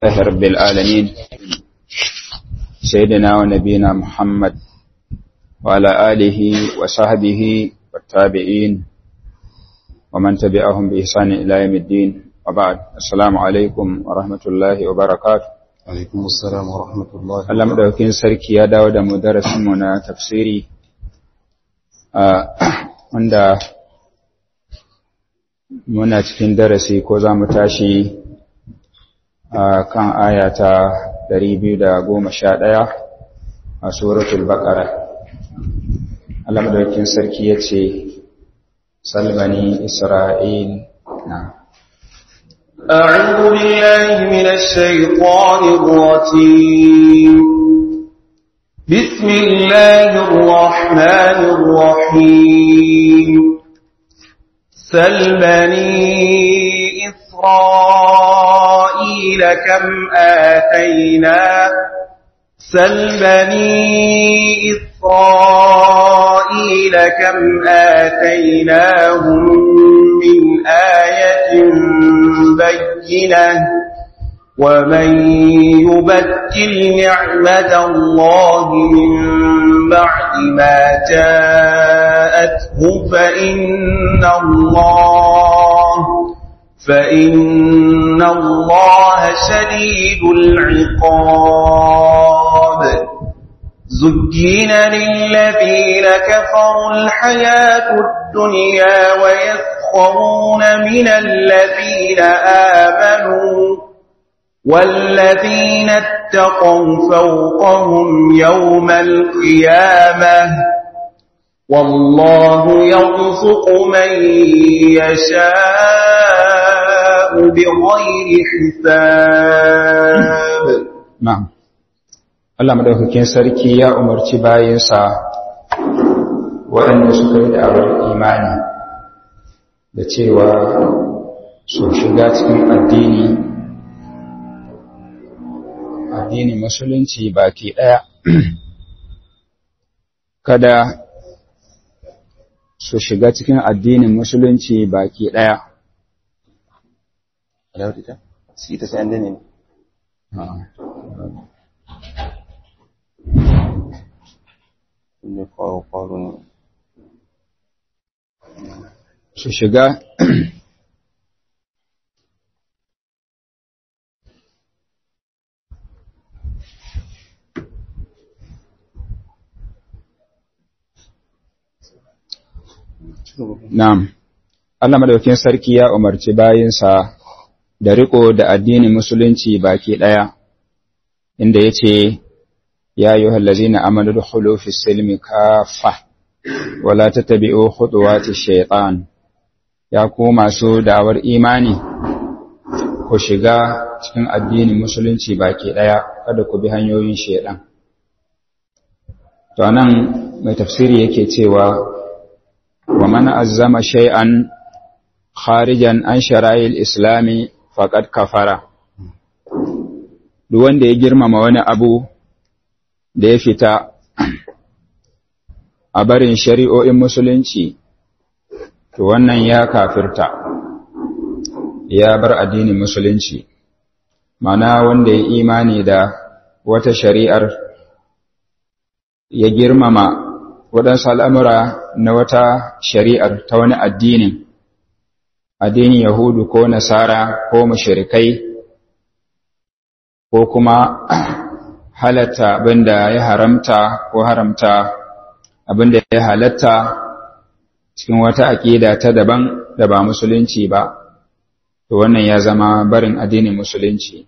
الله رب العالمين سيدنا ونبينا محمد وعلى آله وصحبه والتابعين ومن تبعهم بإحسان إلى يوم الدين وبعد السلام عليكم ورحمة الله وبركاته عليكم السلام ورحمة الله Allah madaukakin sarki ya dawo da mu darasinmu na tafsiri wanda muna cikin darasi ko za mu tashi a kan ayata 211 a suratul baqara Allah madaukakin sarki ya ce salbani isra'il na أعوذ بالله من الشيطان الرجيم بسم الله الرحمن الرحيم سل بني إسرائيل كم آتينا سل بني إسرائيل كم آتيناهم من آية بينة ومن يبدل نعمة الله من بعد ما جاءته فإن الله فإن الله شديد العقاب زجين للذين كفروا الحياة الدنيا ويسخرون من الذين آمنوا والذين اتقوا فوقهم يوم القيامة والله يرزق من يشاء بغير حساب na'am Allah madaukakin sarki ya umarci bayinsa waɗanda suka yi da'awar imani da cewa su shiga cikin addini addinin musulunci baki ɗaya kada su shiga cikin addinin musulunci baki ɗaya Si ta sai an dane ne kwaro kwaro ne su shiga Na'am, Allah madaukin sarki ya umarci bayinsa da riko da addinin musulunci baki ɗaya, inda ya ce, Ya yi hallazi na amadu da fi silmi kafa, wala ta tabi'o huduwati shaiɗan, ya ku masu da'awar imani, ku shiga cikin addinin musulunci baki ɗaya, kada ku bi hanyoyin shaiɗan. To, nan mai tafsiri yake cewa, ومن أزم شيئا خارجا عن شرائع الإسلام فقد كفر duk wanda ya girmama wani abu da ya fita a barin shari'o'in musulunci to wannan ya kafirta ya bar addinin musulunci mana wanda ya imani da wata shari'ar ya girmama waɗansu al'amura na wata shari'ar ta wani addinin, addinin Yahudu ko Nasara ko mashirikai, ko kuma halatta abinda ya haramta ko haramta abinda ya halatta cikin wata aƙida ta daban da ba musulunci ba, to wannan ya zama barin addinin musulunci.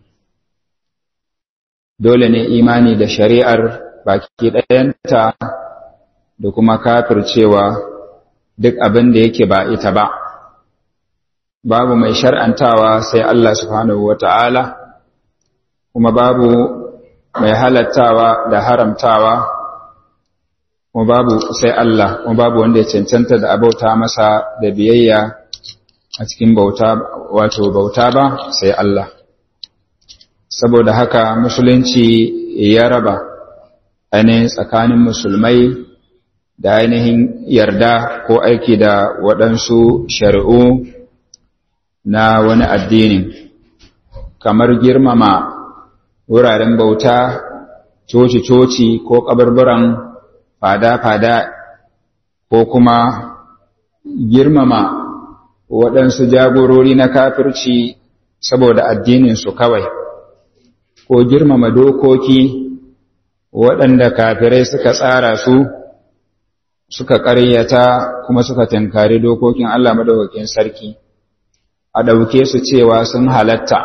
Dole ne imani da shari'ar baki ɗayanta da kuma kafircewa duk abin da yake ba ita ba babu mai shar'antawa sai Allah subhanahu wata'ala kuma babu mai halattawa da haramtawa kuma babu sai Allah kuma babu wanda ya cancanta da abauta masa da biyayya a cikin bauta wato bauta ba sai Allah saboda haka musulunci ya raba ainihin tsakanin musulmai da ainihin yarda ko aiki da waɗansu shari'u na wani addinin kamar girmama wuraren bauta coci-coci ko kabarburan fada-fada ko kuma girmama waɗansu jagorori na kafirci saboda addininsu kawai ko girmama dokoki waɗanda kafirai suka tsara su suka ƙaryata kuma suka tankari dokokin Allah madaukakin sarki a ɗauke su cewa sun halatta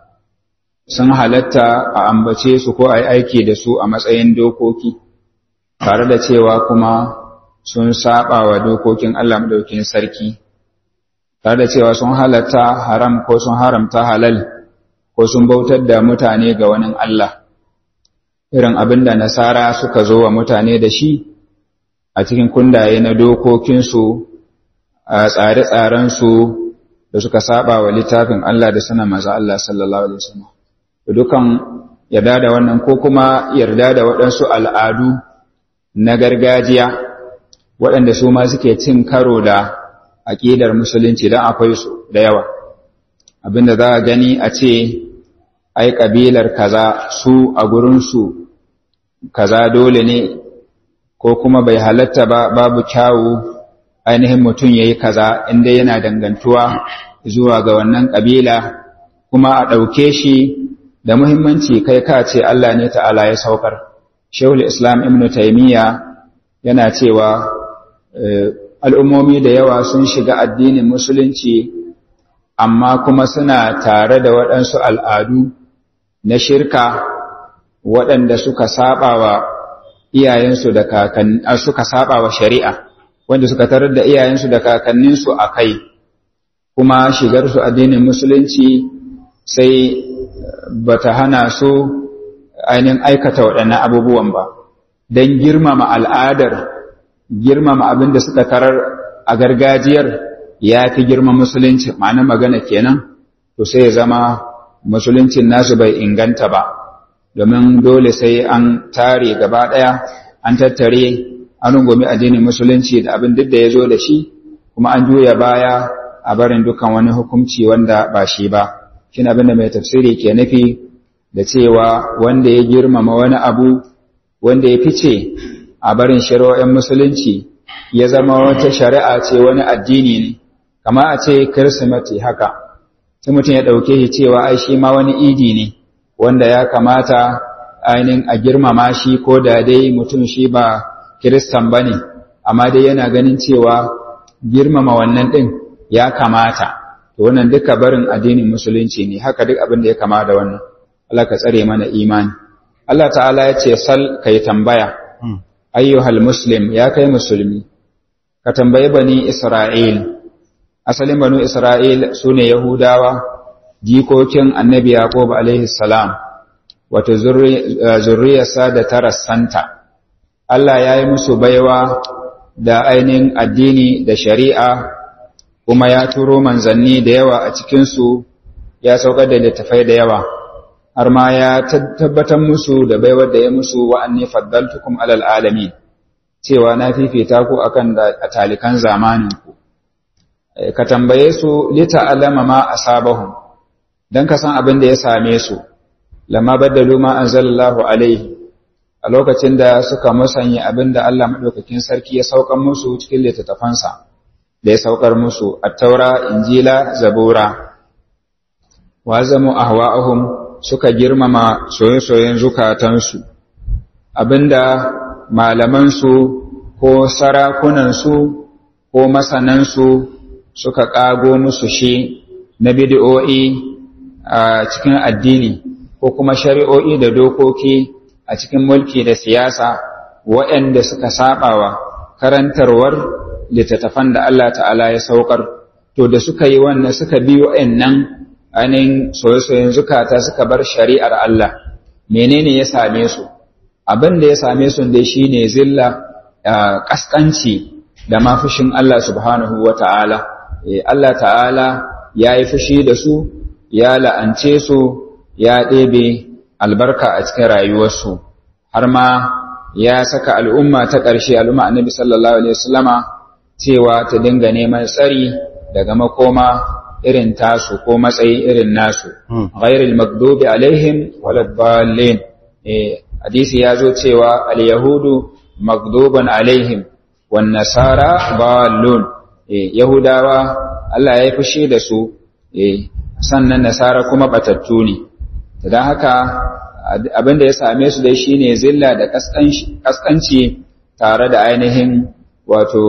sun halatta a ambace su ko a yi aiki da su a matsayin dokoki tare da cewa kuma sun saba wa dokokin Allah madaukakin sarki tare da cewa sun halatta haram ko sun haramta halal ko sun bautar da mutane ga wani Allah irin abin da nasara suka zo wa mutane da shi a cikin kundaye na dokokinsu a tsare-tsarensu da suka saba wa littafin Allah da suna maza Allah sallallahu Alaihi wasallam dukan yarda da wannan ko kuma yarda da waɗansu al'adu na gargajiya waɗanda su ma suke cin karo da aƙidar musulunci don akwai su da yawa abinda za a gani a ce ai ƙabilar kaza su a gurinsu kaza dole ne ko kuma bai halatta ba babu kyawu ainihin mutum ya yi kaza inda yana dangantuwa zuwa ga wannan ƙabila kuma a ɗauke shi da muhimmanci kai ka ce Allah ne ta'ala ya saukar shehul islam ibn taimiyya yana cewa al'ummomi da yawa sun shiga addinin musulunci amma kuma suna tare da waɗansu al'adu na shirka waɗanda suka saba wa iyayensu da kakanni suka saba wa shari'a wanda suka tarar da iyayensu da kakanninsu a kai kuma shigarsu addinin musulunci sai bata hana su ainihin aikata waɗannan abubuwan ba don girmama al'adar girmama abin da suka tarar a gargajiyar ya fi girma musulunci ma'ana magana kenan to sai ya zama musuluncin nasu bai inganta ba domin dole sai an tare gaba ɗaya an tattare an rungumi addinin musulunci da abin duk da ya zo da shi kuma an juya baya a barin dukkan wani hukunci wanda ba shi ba shin abin da mai tafsiri ke nufi da cewa wanda ya girmama wani abu wanda ya fice a barin shari'o'in musulunci ya zama wata shari'a ce wani addini ne kama a ce kirsimeti haka sai mutum ya ɗauke shi cewa ai shi ma wani idi ne wanda ya kamata ainihin a girmama shi ko da dai mutum shi ba kiristan ba ne amma dai yana ganin cewa girmama wannan ɗin ya kamata to wannan duka barin addinin musulunci ne haka duk abin da ya kama da wannan Allah ka tsare mana imani Allah ta'ala ya ce sal kai tambaya ayyuhal muslim ya kai musulmi ka tambayi bani Isra'il asalin banu Isra'il sune Yahudawa jikokin annabi Yaqub alaihi salam wato zurriyarsa da tarassanta Allah ya yi musu baiwa da ainihin addini da shari'a kuma ya turo manzanni da yawa a cikinsu ya saukar da littafai da yawa har ma ya tabbatar musu da baiwar da ya musu wa'anni faddaltukum alal alamin cewa na fifita ku akan da talikan zamaninku ka tambaye su lita alama ma asabahum dan ka san abin da ya same su lamma baddalu ma anzalallahu alaihi a lokacin da suka musanya abin da Allah madaukakin sarki ya saukar musu cikin littattafansa da ya saukar musu at-taura injila zabura wa zamu ahwa'ahum suka girmama soye-soyen zukatansu abinda malamansu ko sarakunansu ko masanansu suka ƙago musu shi na bidiyo'i a cikin addini ko kuma shari'o'i da dokoki a cikin mulki da siyasa waɗanda suka saɓawa karantarwar littattafan da Allah ta'ala ya saukar to da suka yi wannan suka bi waɗannan ainihin soye-soyen zukata suka bar shari'ar Allah menene ya same su abin da ya same su dai shine zilla kaskanci da ma fushin Allah subhanahu wata'ala Allah ta'ala ya yi fushi da su ya la'ance su ya ɗebe albarka a cikin rayuwarsu har ma ya saka al'umma ta ƙarshe al'umma annabi sallallahu alaihi wasallama cewa ta dinga neman tsari daga makoma irin tasu ko matsayi irin nasu ghairil maghdubi alaihim waladdallin eh hadisi ya zo cewa al-yahudu maghduban alaihim wan nasara dallun eh yahudawa Allah ya yi fushi da su eh sannan nasara kuma batattu ne dan haka abin da ya same su dai shine zilla da kaskanci tare da ainihin wato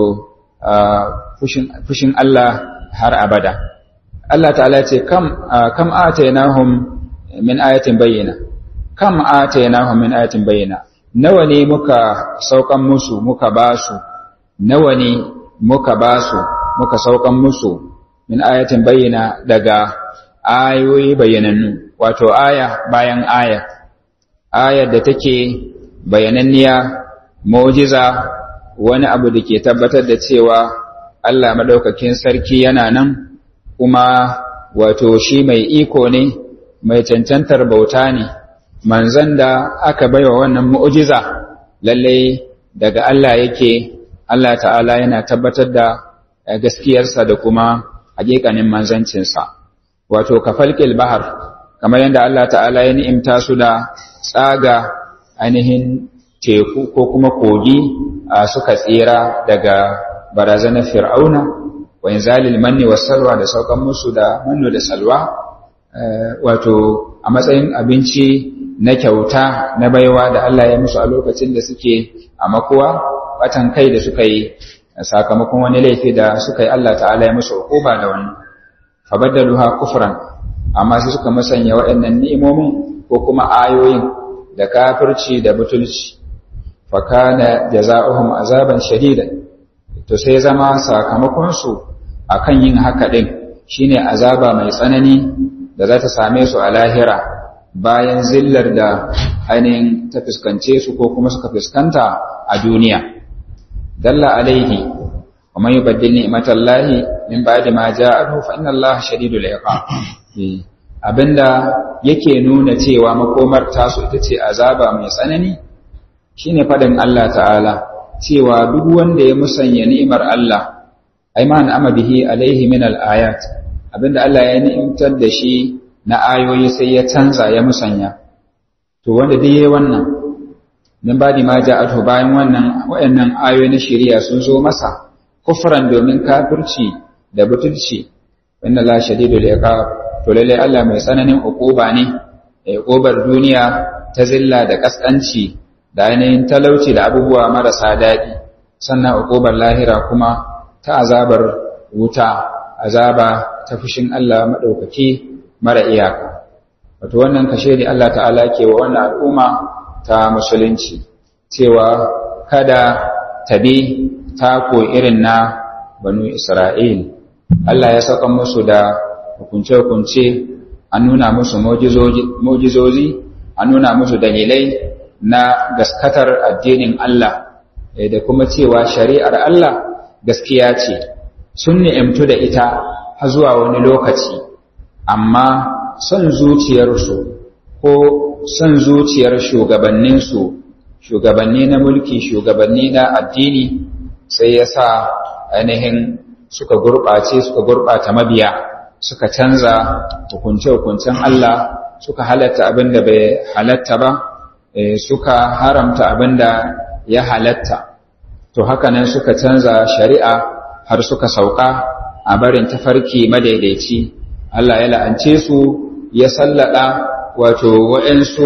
fushin Allah har abada Allah ta'ala ce kam kam atainahum min ayatin bayyana kam atainahum min ayatin bayyana nawa ne muka saukan musu muka basu nawa ne muka basu muka saukan musu min ayatin bayyana daga ayoyi bayyanannu wato aya bayan aya ayar da take bayananniya mu'jiza wani abu da ke tabbatar da cewa Allah madaukakin sarki yana nan kuma wato shi mai iko ne mai cancantar bauta ne manzon da aka baiwa wannan mu'jiza lalle daga Allah yake Allah ta'ala yana tabbatar da gaskiyarsa da kuma hakikanin manzancinsa wato kafalkil bahar kamar yadda Allah ta'ala ya ni'imta su da tsaga ainihin teku ko kuma kogi suka tsira daga barazanar fir'auna wa inzalil manni was salwa da saukan musu da manno da salwa wato a matsayin abinci na kyauta na baiwa da Allah ya musu a lokacin da suke a makuwa batan kai da suka yi sakamakon wani laifi da suka yi Allah ta'ala ya musu hukuma da wannan fabaddaluha kufran amma sai suka musanya waɗannan ni'imomin ko kuma ayoyin da kafirci da butulci fakana jaza'uhum azaban shadidan to sai zama sakamakon su akan yin haka din shine azaba mai tsanani da za ta same su a lahira bayan zillar da ainihin ta fuskance su ko kuma suka fuskanta a duniya dalla alaihi wa man yubaddil ni'matallahi min ba'di ma ja'ahu fa inna allaha shadidul iqab abinda yake nuna cewa makomar tasu ita ce azaba mai tsanani shine fadin Allah ta'ala cewa duk wanda ya musanya ni'imar Allah ai ma na'ama bihi alaihi min al-ayat abinda Allah ya ni'imtar da shi na ayoyi sai ya canza ya musanya to wanda duk yayi wannan min badi ma ja'atu bayan wannan wayannan ayoyi na shari'a sun zo masa kufran domin kafirci da butulci inna la shadidul iqab to lalle Allah mai tsananin uquba ne uqubar duniya ta zilla da kaskanci da ainihin talauci da abubuwa marasa daɗi sannan uqubar lahira kuma ta azabar wuta azaba ta fushin Allah madaukaki mara iyaka wato wannan kashe ne Allah ta'ala ke wa wannan al'umma ta musulunci cewa kada tabi tako irin na banu Isra'il Allah ya saka musu da hukunce-hukunce an nuna musu mojizozi an nuna musu dalilai na gaskatar addinin Allah da kuma cewa shari'ar Allah gaskiya ce sun ni'imtu da ita har zuwa wani lokaci amma son zuciyarsu ko son zuciyar shugabanninsu shugabanni na mulki shugabanni na addini sai ya sa ainihin suka gurɓace suka gurɓata mabiya suka canza hukunce-hukuncen Allah suka halatta abin da bai halatta ba suka haramta abin da ya halatta to hakanan suka canza shari'a har suka sauka a barin tafarki madaidaici Allah ya la'ance su ya sallada wato waɗansu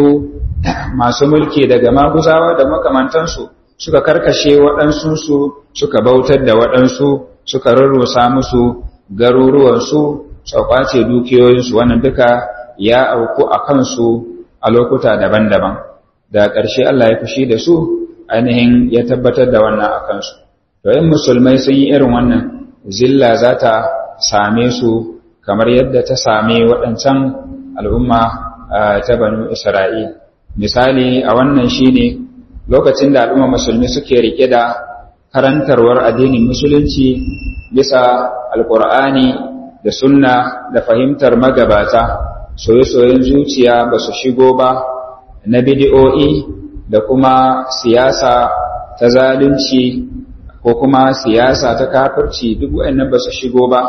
masu mulki daga maguzawa da makamantansu suka karkashe waɗansunsu suka bautar da waɗansu suka rarrusa musu garuruwansu su kwace dukiyoyinsu wannan duka ya auku a kansu a lokuta daban-daban da ƙarshe Allah ya fushi da su ainihin ya tabbatar da wannan a kansu to yin musulmai sun yi irin wannan zilla za ta same su kamar yadda ta same waɗancan al'umma ta banu Isra'il. Misali a wannan shi ne lokacin da al'umma musulmi suke riƙe da karantarwar addinin musulunci bisa alƙur'ani da sunna da fahimtar magabata soye-soyen zuciya ba su shigo ba na bidi'o'i da kuma siyasa ta zalunci ko kuma siyasa ta kafirci duk waɗannan ba su shigo ba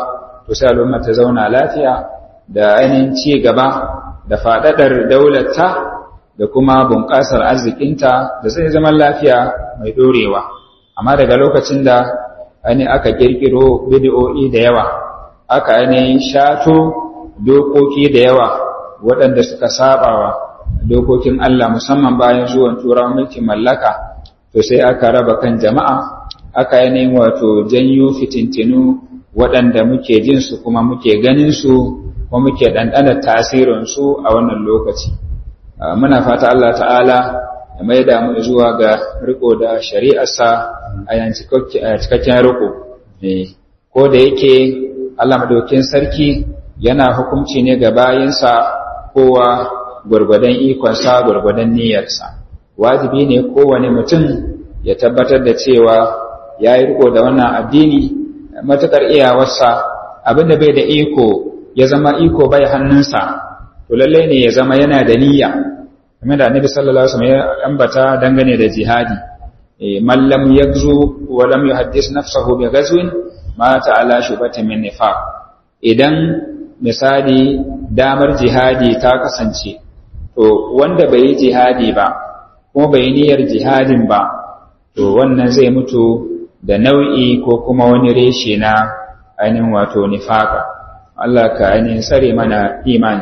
to sai al'umma ta zauna lafiya da ainihin ci gaba da faɗaɗar daularta da kuma bunƙasar arzikinta da sai zaman lafiya mai ɗorewa amma daga lokacin da ainihin aka ƙirƙiro bidiyo'i da yawa aka ainihin shato dokoki da yawa waɗanda suka sabawa dokokin Allah musamman bayan zuwan turawan mulkin mallaka to sai aka raba kan jama'a aka yanayin wato janyo fitintinu waɗanda muke jin su kuma muke ganin su kuma muke ɗanɗana tasirin su a wannan lokaci muna fata Allah ta'ala ya mai da mu zuwa ga riko da shari'arsa a yan cikakken riko ko da yake Allah madaukin sarki yana hukunci ne ga bayinsa kowa gwargwadon ikonsa gwargwadon niyyarsa wajibi ne kowane mutum ya tabbatar da cewa ya yi riko da wannan addini matukar iyawarsa abinda bai da iko ya zama iko bai hannunsa to lallai ne ya zama yana da niyya kamar da annabi sallallahu alaihi wasallam ya ambata dangane da jihadi man lam yagzu wa lam yuhaddis nafsahu bi ghazwin mata ala shubatin min nifaq idan misali damar jihadi ta kasance to wanda bai yi jihadi ba kuma bai yi niyyar jihadin ba to wannan zai mutu da nau'i ko kuma wani reshe na ainihin wato nifaka Allah ka ainihin sare mana imani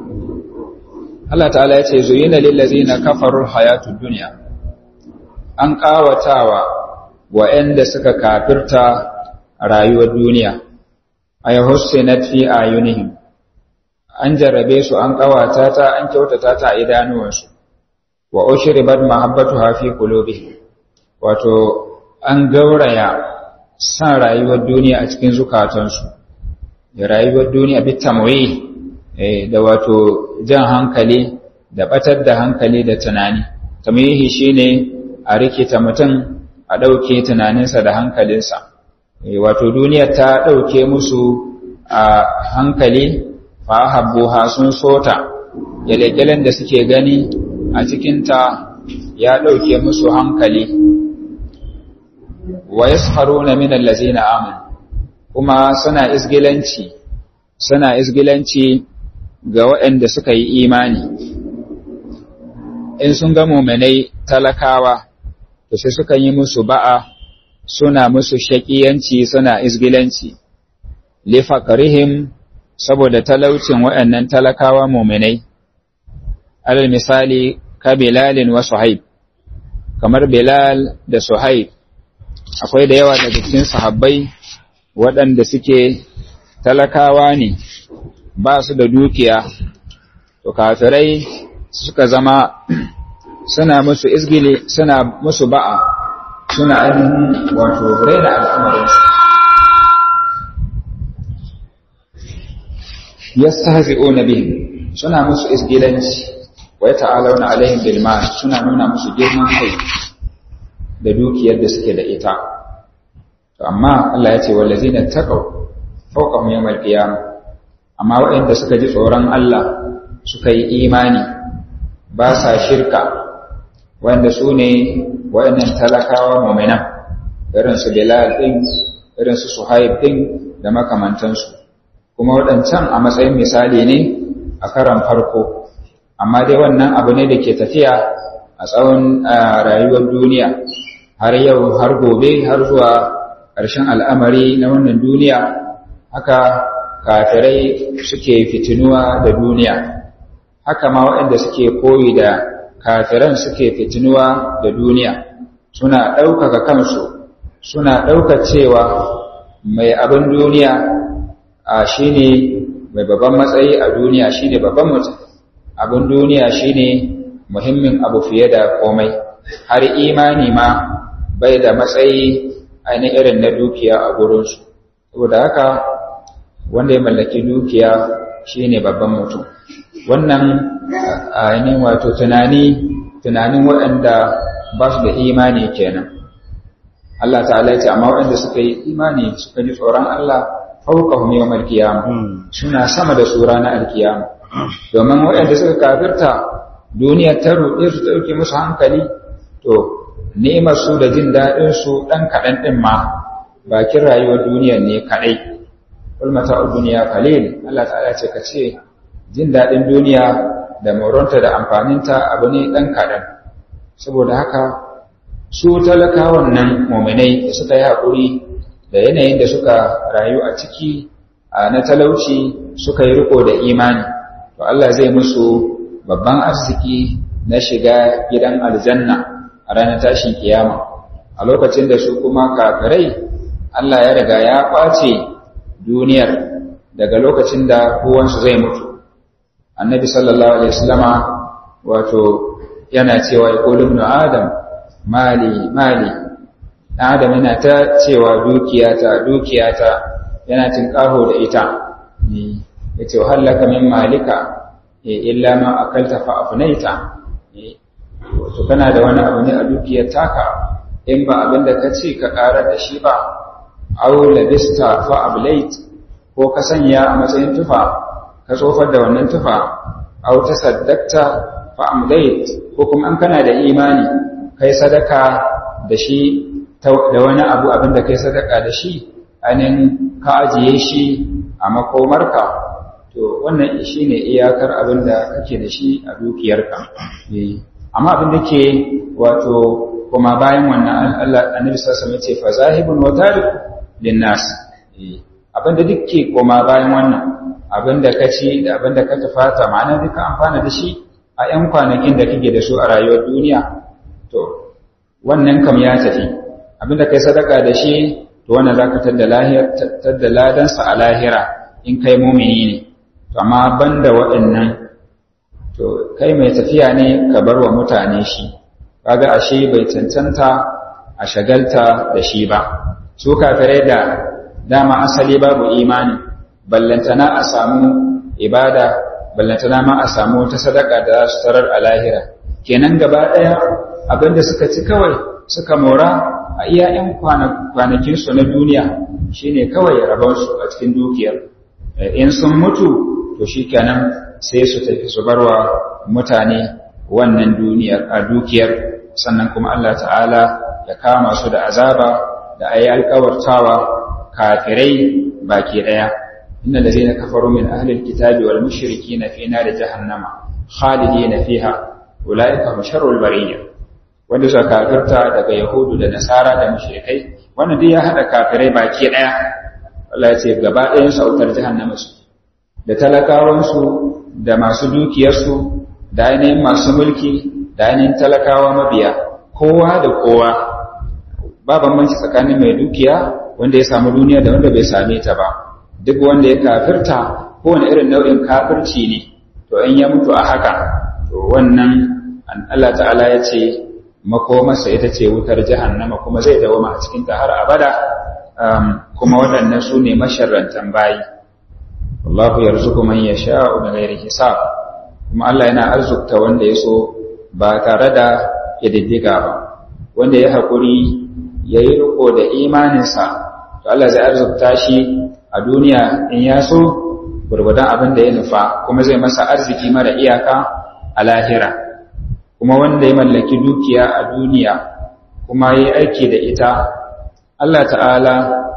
Allah ta'ala ya ce zuyina lillazina kafaru hayatud dunya an kawatawa wa'anda suka kafirta rayuwar duniya ay hussinat fi ayunihim an jarrabe su an kawata ta an kyautata ta a idanuwansu wa ushribat mahabbatuha fi qulubihim wato an gauraya san rayuwar duniya a cikin zukatansu da rayuwar duniya bi tamwi da wato jan hankali da batar da hankali da tunani tamyihi shine a rikita mutum a ɗauke tunaninsa da hankalinsa wato duniya ta ɗauke musu a hankali fa habbuha sun sota gyale-gyalen da suke gani a cikinta ya ɗauke musu hankali wa yaskharuna min allazina amanu kuma suna isgilanci suna isgilanci ga waɗanda suka yi imani in sun ga mu'minai talakawa to sai suka yi musu ba'a suna musu shakiyanci suna isgilanci li faqrihim saboda talaucin waɗannan talakawa mu'minai alal misali ka bilalin wa suhaib kamar bilal da suhaib akwai da yawa daga cikin sahabbai waɗanda suke talakawa ne ba su da dukiya to kafirai suka zama suna musu izgili suna musu ba'a suna ainihin wato raina al'amarinsu yastahzi'una bihim suna musu izgilanci wa yata'alawna alaihim bil mal suna nuna musu girman kai da dukiyar da suke da ita to amma Allah ya ce wallazina taqaw fawqahum yawmal qiyamah amma waɗanda suka ji tsoron Allah suka yi imani ba sa shirka wanda su ne waɗannan talakawa mu'minan irin su Bilal din irin su Suhaib din da makamantansu kuma waɗancan a matsayin misali ne a karan farko amma dai wannan abu ne da ke tafiya a tsawon rayuwar duniya har yau har gobe har zuwa ƙarshen al'amari na wannan duniya haka kafirai suke fitinuwa da duniya haka ma waɗanda suke koyi da kafiran suke fitinuwa da duniya suna ɗaukaka kansu suna ɗauka cewa mai abin duniya a shine mai babban matsayi a duniya shine babban mutum abin duniya shine muhimmin abu fiye da komai har imani ma bai da matsayi ainihin irin na dukiya a gurinsu saboda haka wanda ya mallaki dukiya shine babban mutum wannan ainihin wato tunani tunanin waɗanda ba su da imani kenan Allah ta'ala ce amma waɗanda suka yi imani suka ji tsoron Allah fawqahum yawmal qiyamah suna sama da su ranar alkiyama domin waɗanda suka kafirta duniyar ta ruɗe su ɗauke musu hankali to ni'imar su da jin daɗin su ɗan kaɗan ɗin ma bakin rayuwar duniyar ne kaɗai qul mata'ud dunya qalil Allah ta'ala ce ka ce jin dadin duniya da moronta da amfaninta abu ne dan kadan saboda haka su talakawan nan mu'minai da suka yi hakuri da yanayin da suka rayu a ciki na talauci suka yi riko da imani to Allah zai musu babban arziki na shiga gidan aljanna a ranar tashin kiyama a lokacin da su kuma kafirai Allah ya riga ya kwace duniyar daga lokacin da kowansu zai mutu annabi sallallahu alaihi wasallama wato yana cewa ya ibn adam mali mali adam yana ta cewa dukiyata dukiyata yana tinkaho da ita yace hallaka min malika illa ma akalta fa afnaita to kana da wani abu ne a dukiyar taka in ba abin da ka ci ka ƙara da shi ba aw labista fa ablait ko ka sanya a matsayin tufa ka tsofar da wannan tufa aw tasaddaqta fa amdait ko kuma an kana da imani kai sadaka da shi da wani abu abin da kai sadaka da shi anin ka ajiye shi a makomarka to wannan shi ne iyakar abin da kake da shi a dukiyarka amma abin da ke wato kuma bayan wannan Allah annabi sallallahu alaihi ce fa zahibun wa tarik linnas abin da duke kuma bayan wannan abin da ka ci da abin da ka tafata ma'ana duka amfana da shi a 'yan kwanakin da kake da su a rayuwar duniya to wannan kam ya tafi abin da kai sadaka da shi to wannan zaka tadda lahira tadda ladansa a lahira in kai mumini ne to amma banda waɗannan to kai mai tafiya ne ka bar wa mutane shi kaga ashe bai cancanta a shagalta da shi ba su kafirai da dama asali babu imani ballantana a samu ibada ballantana ma a samu ta sadaka da za su tarar a lahira kenan gaba ɗaya abinda suka ci kawai suka mora a iya 'yan kwanakinsu na duniya shine kawai rabonsu a cikin dukiyar in sun mutu to shi kenan sai su tafi su barwa mutane wannan duniyar a dukiyar sannan kuma Allah ta'ala ya kama su da azaba da ayi alkawartawa kafirai baki daya inna allazina kafaru min ahli alkitabi wal mushrikina fi nar jahannama khalidina fiha ulaika hum sharrul bariyya wanda suka kafirta daga yahudu da nasara da mushrikai wannan dai ya hada kafirai baki daya Allah ya ce gaba ɗayan sautar jahannama su da talakawansu da masu dukiyarsu da ainihin masu mulki da ainihin talakawa mabiya kowa da kowa ba bambanci tsakanin mai dukiya wanda ya samu duniya da wanda bai same ta ba duk wanda ya kafirta kowane irin nau'in kafirci ne to in ya mutu a haka to wannan Allah ta'ala ya ce makomarsa ita ce wutar jahannama kuma zai dawama a cikin ta har abada kuma waɗannan su ne masharrantan bayi wallahu yarzuqu man yasha'u bighairi hisab kuma Allah yana arzukta wanda ya so ba tare da kididdiga ba wanda ya haƙuri ya yi riko da imaninsa to Allah zai arzukta shi a duniya in ya so gurgudan abin da ya nufa kuma zai masa arziki mara iyaka a lahira kuma wanda ya mallaki dukiya a duniya kuma ya yi aiki da ita Allah ta'ala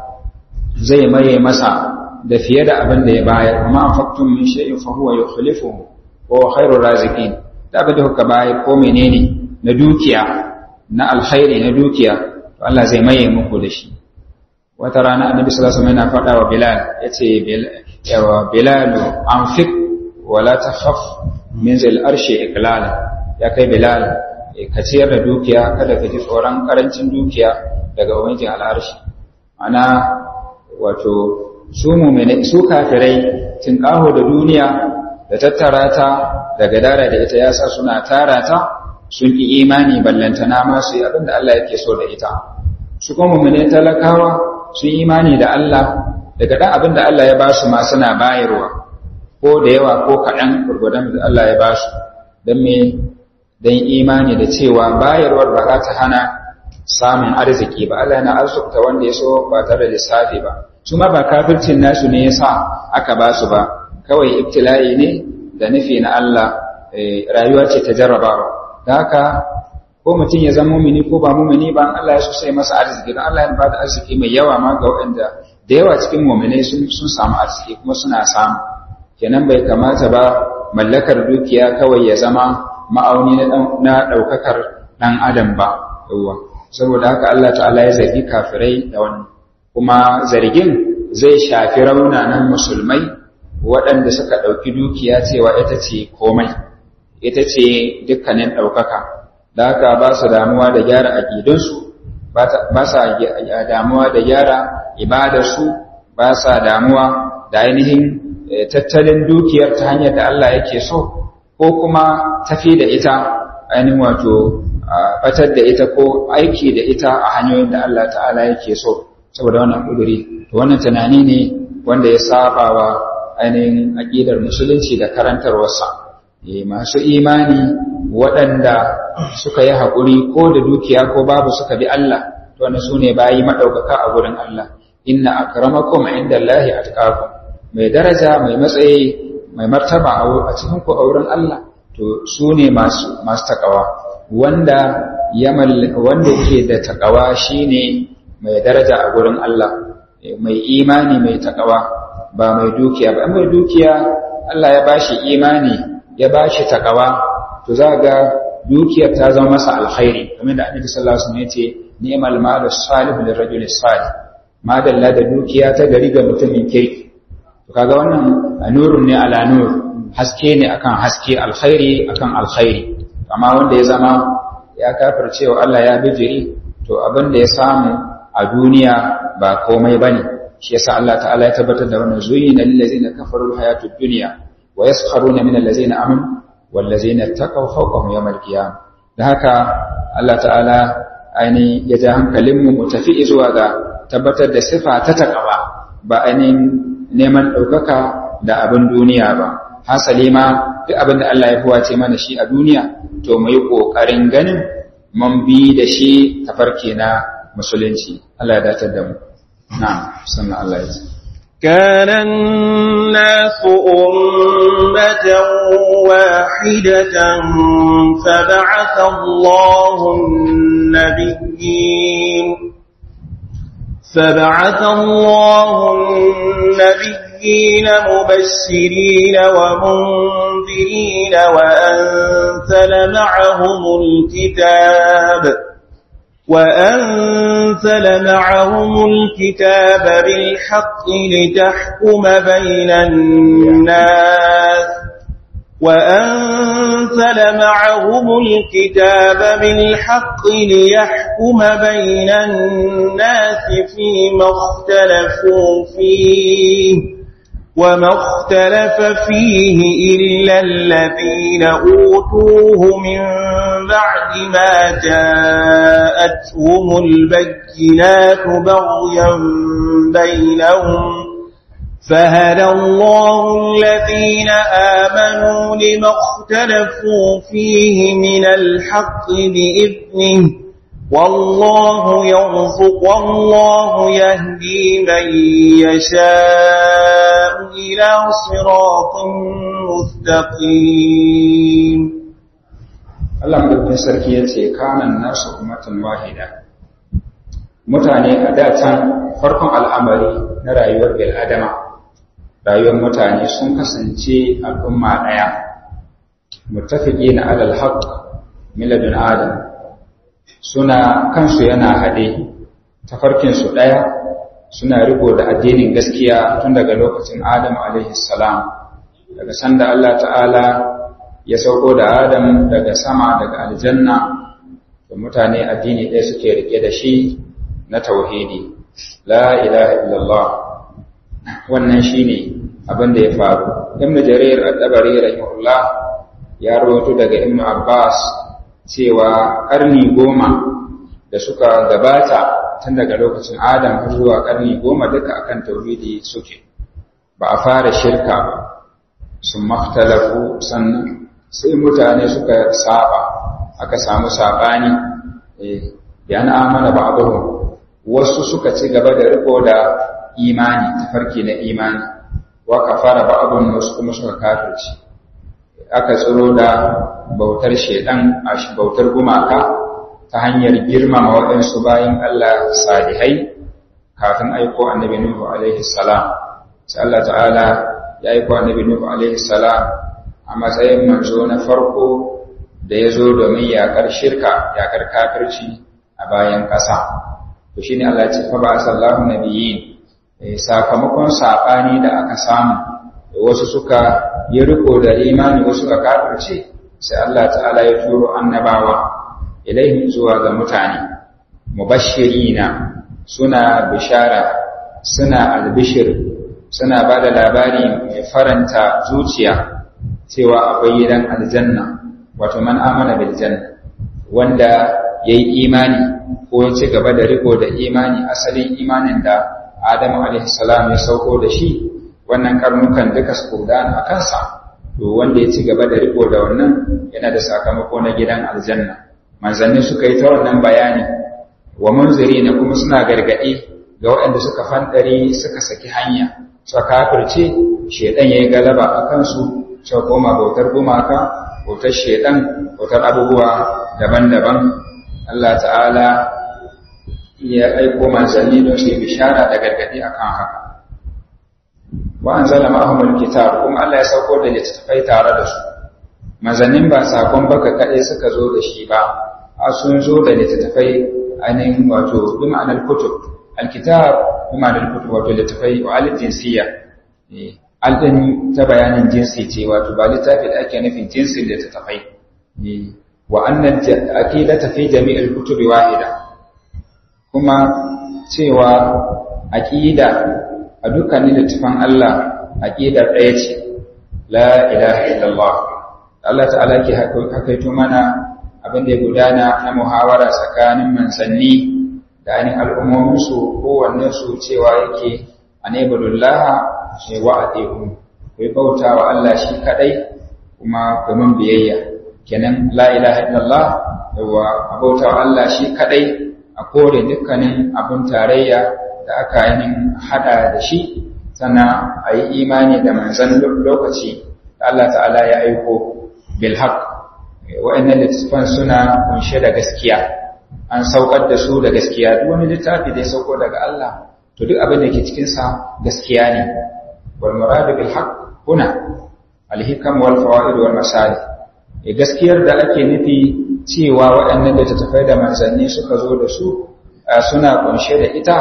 zai maye masa da fiye da abin da ya bayar amma an faktun min shay'in fa huwa yukhlifuhu wa khairur raziqin da abin da kuka bayar ko menene na dukiya na alkhairi na dukiya to Allah zai maye muku da shi wata rana annabi sallallahu alaihi wasallam yana faɗa wa Bilal yace yawa Bilal anfiq wa la takhaf min zil arshi iqlala ya kai Bilal ka ciyar da dukiya kada ka ji tsoron karancin dukiya daga ubangijin al'arshi ana wato su mu'mini su kafirai tinkaho da duniya da tattara ta da gadara da ita yasa suna tara ta sun ki imani ballantana ma su yi abin da Allah yake so da ita su kuma mu'mini talakawa sun imani da Allah daga ɗan abin da Allah ya ba su ma suna bayarwa ko da yawa ko kaɗan gurgudan da Allah ya ba su don me don imani da cewa bayarwar ba za ta hana samun arziki ba Allah yana arzuta wanda ya so ba tare da lissafi ba su ma ba kafircin nasu ne ya sa aka ba su ba kawai ibtila'i ne da nufi na Allah rayuwa ce ta jarrabawa da haka ko mutum ya zama mumini ko ba mumini ba Allah ya so sai masa arziki don Allah ya ba da arziki mai yawa ma ga waɗanda da yawa cikin mu'minai sun sun samu arziki kuma suna samu kenan bai kamata ba mallakar dukiya kawai ya zama ma'auni na ɗaukakar ɗan adam ba yawa saboda haka Allah ta'ala ya zargi kafirai da wannan kuma zargin zai shafi raunanan musulmai waɗanda suka ɗauki dukiya cewa ita ce komai ita ce dukkanin ɗaukaka da haka ba su damuwa da gyara aƙidunsu ba sa damuwa da gyara ibadarsu ba sa damuwa da ainihin tattalin dukiyar ta hanyar da Allah yake so ko kuma tafi da ita ainihin wato batar da ita ko aiki da ita a hanyoyin da Allah ta'ala yake so saboda wannan ƙuduri to wannan tunani ne wanda ya saba wa ainihin aƙidar musulunci da karantarwarsa masu imani waɗanda suka yi haƙuri ko da dukiya ko babu suka bi Allah to wannan su ne bayi maɗaukaka a gurin Allah inna akramakum inda Allahi atqakum mai daraja mai matsayi mai martaba a cikin ku auren Allah to su ne masu masu takawa wanda ya wanda yake da takawa shine mai daraja a gurin Allah mai imani mai takawa ba mai dukiya ba mai dukiya Allah ya bashi imani ya bashi takawa to za ga dukiyar ta zama masa alkhairi kamar da Annabi sallallahu alaihi wasallam yace ni'mal malu salih lirajul salih madalla da dukiya ta gari ga mutumin kirki to kaga wannan nurun ne ala nur haske ne akan haske alkhairi akan alkhairi amma wanda ya zama ya kafircewa Allah ya bijiri to abin da ya samu a duniya ba komai bane shi yasa Allah ta'ala ya tabbatar da wannan zuyina lil ladzina kafaru hayatud dunya wa yaskharuna min allazina amanu wal ladzina taqaw fawqahum yawm al qiyam da haka Allah ta'ala aini ya ja hankalin mu tafi zuwa ga tabbatar da sifa ta taqwa ba ainihin neman ɗaukaka da abin duniya ba hasali ma duk abin da Allah ya fuwace mana shi a duniya to mu yi ƙoƙarin ganin mun bi da shi tafarki na musulunci Allah ya datar da mu na'am sannan Allah ya ce كان الناس أمة واحدة فبعث الله النبيين فبعث الله النبيين مبشرين ومنذرين وأنزل معهم الكتاب وأنزل معهم الكتاب بالحق لتحكم بين الناس وأنزل معهم الكتاب بالحق ليحكم بين الناس فيما اختلفوا فيه وما اختلف فيه إلا الذين أوتوه من بعد ما جاءتهم البينات بغيا بينهم فهدى الله الذين آمنوا لما اختلفوا فيه من الحق بإذنه والله يرزق والله يهدي من يشاء إلى صراط مستقيم Allah madaukakin sarki ya ce kanan nasu ummatan wahida mutane a datan farkon al'amari na rayuwar bil'adama rayuwar mutane sun kasance al'umma ɗaya mutafiki na alal haq miladun adam suna kansu yana haɗe tafarkinsu ɗaya suna riko da addinin gaskiya tun daga lokacin adam salam daga sanda Allah ta'ala ya sauko da adam daga sama daga aljanna da mutane addini ɗaya suke rike da shi na tauhidi la ilaha illallah wannan shine abin da ya faru ibnu jarir at-tabari rahimahullah ya rawaito daga ibnu abbas cewa karni goma da suka gabata tun daga lokacin adam har zuwa karni goma duka akan tauhidi suke ba a fara shirka ba sun maktalafu sannan sai mutane suka saba aka samu sabani yana amana ba wasu suka ci gaba da riko da imani tafarki na imani wa kafara ba'dun wasu kuma suka kafirci aka tsiro da bautar shedan a bautar gumaka ta hanyar girmama waɗansu bayan Allah salihai kafin aiko annabi Nuhu alaihi salam sai Allah ta'ala ya aiko annabi Nuhu alaihi salam a matsayin manzo na farko da ya zo domin yaƙar shirka yaƙar kafirci a bayan ƙasa to shine Allah ya ce fa ba sallahu nabiyyin sakamakon saɓani da aka samu da wasu suka yi riko da imani wasu suka kafirce sai Allah ta'ala ya turo annabawa ilaihim zuwa ga mutane mubashirina suna bishara suna albishir suna ba da labari mai faranta zuciya cewa akwai gidan aljanna wato man amana bil janna wanda yayi imani ko ya ci gaba da riko da imani asalin imanin da Adamu alaihi salam ya sauko da shi wannan karnukan duka su kudana a kansa to wanda ya ci gaba da riko da wannan yana da sakamako na gidan aljanna manzanni suka yi ta wannan bayani wa munziri na kuma suna gargaɗi ga waɗanda suka fandare suka saki hanya suka kafirce shedan yayi galaba a kansu suka koma bautar gumaka bautar shedan bautar abubuwa daban-daban Allah ta'ala ya aiko manzanni don su yi bishara da gargaɗi akan haka wa anzala ma'ahumul kitab kuma Allah ya sauko da littattafai tare da su manzannin ba sakon baka kaɗai suka zo da shi ba a sun zo da littattafai ainihin wato bi ma'anar kutub alkitab bi ma'anar kutub wato littattafai wa alif jinsiyya alɗin ta bayanin jinsi ce wato ba littafi da ake nufin jinsin littattafai wa annan aqidata fi jami'il kutubi wahida kuma cewa aqida a dukkanin littafan Allah aqidar ɗaya ce la ilaha illallah Allah ta'ala ke hakaito mana abin da ya gudana na muhawara tsakanin manzanni da ainihin al'ummominsu kowanne su cewa yake a nebulullah ce wa a teku ku yi bauta wa Allah shi kaɗai kuma domin biyayya kenan la ilaha illallah yawa a bauta wa Allah shi kaɗai a kore dukkanin abin tarayya da aka yi hada da shi sannan a yi imani da manzan lokaci da Allah ta'ala ya aiko bilhaq wa'annan littattafan suna kunshe da gaskiya an saukar da su da gaskiya duk wani littafi da ya sauko daga Allah to duk abin da ke cikin sa gaskiya ne wal muradu bil haqq huna al hikam wal fawaid wal masalih gaskiyar da ake nufi cewa waɗannan littattafai da manzanni suka zo da su suna kunshe da ita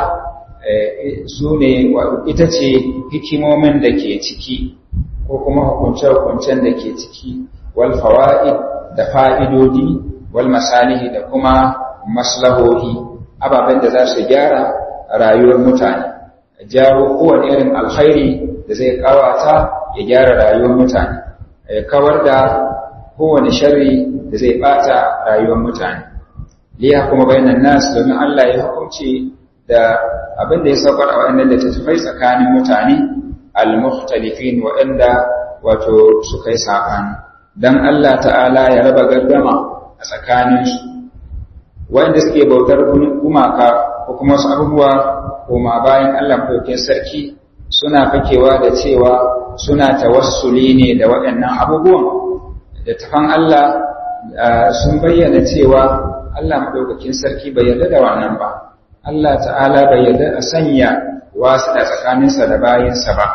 su ne ita ce hikimomin da ke ciki ko kuma hukunce-hukuncen da ke ciki wal fawa'id da fa'idodi wal masalihi da kuma maslahohi ababen da za su gyara rayuwar mutane jawo kowane irin alkhairi da zai kawata ya gyara rayuwar mutane ya kawar da kowane sharri da zai bata rayuwar mutane liya kuma bayanan nasu domin Allah ya hukunci da abin da ya saukar a waɗannan littattafai tsakanin mutane al-mukhtalifin waɗanda wato suka yi saɓani don Allah ta'ala ya raba gardama a tsakaninsu waɗanda suke bautar gumaka ko kuma wasu abubuwa koma bayan Allah ɗaukin sarki suna fakewa da cewa suna tawassuli ne da waɗannan abubuwan da tafan Allah sun bayyana cewa Allah maɗaukakin sarki bai yarda da wannan ba Allah ta'ala bai yarda a sanya wasu da tsakaninsa da bayinsa ba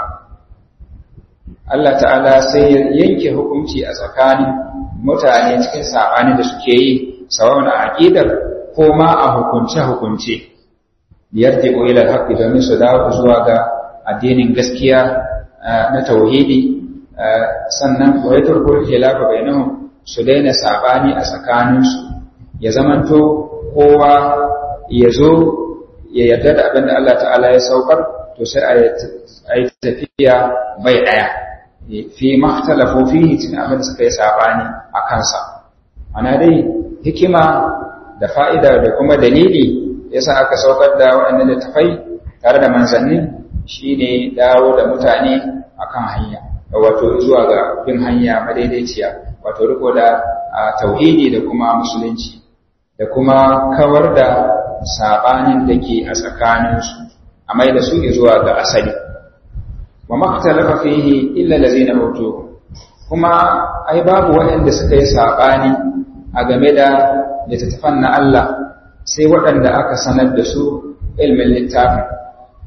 Allah ta'ala sai ya yanke hukunci a tsakanin mutane cikin saɓani da suke yi sawan a aƙidar ko ma a hukunce-hukunce yarje ko ilal haƙƙi domin su dawo zuwa ga addinin gaskiya na tauhidi sannan wa ya turko khilafa bainahum su daina saɓani a tsakaninsu ya zamanto kowa ya zo ya yarda da abin da Allah ta'ala ya saukar to sai a yi tafiya bai ɗaya fi mahtalafu fihi cikin abin da suka yi sabani a kansa ana dai hikima da fa'ida da kuma dalili yasa aka saukar da waɗannan littafai tare da manzanni shine dawo da mutane akan hanya wato zuwa ga bin hanya madaidaiciya wato riko da tauhidi da kuma musulunci da kuma kawar da sabanin da ke a tsakaninsu a mai da su zuwa ga asali wa maktalafa fihi illa allazina utu kuma ai babu waɗanda suka yi sabani a game da littattafan na Allah sai waɗanda aka sanar da su ilmin littafin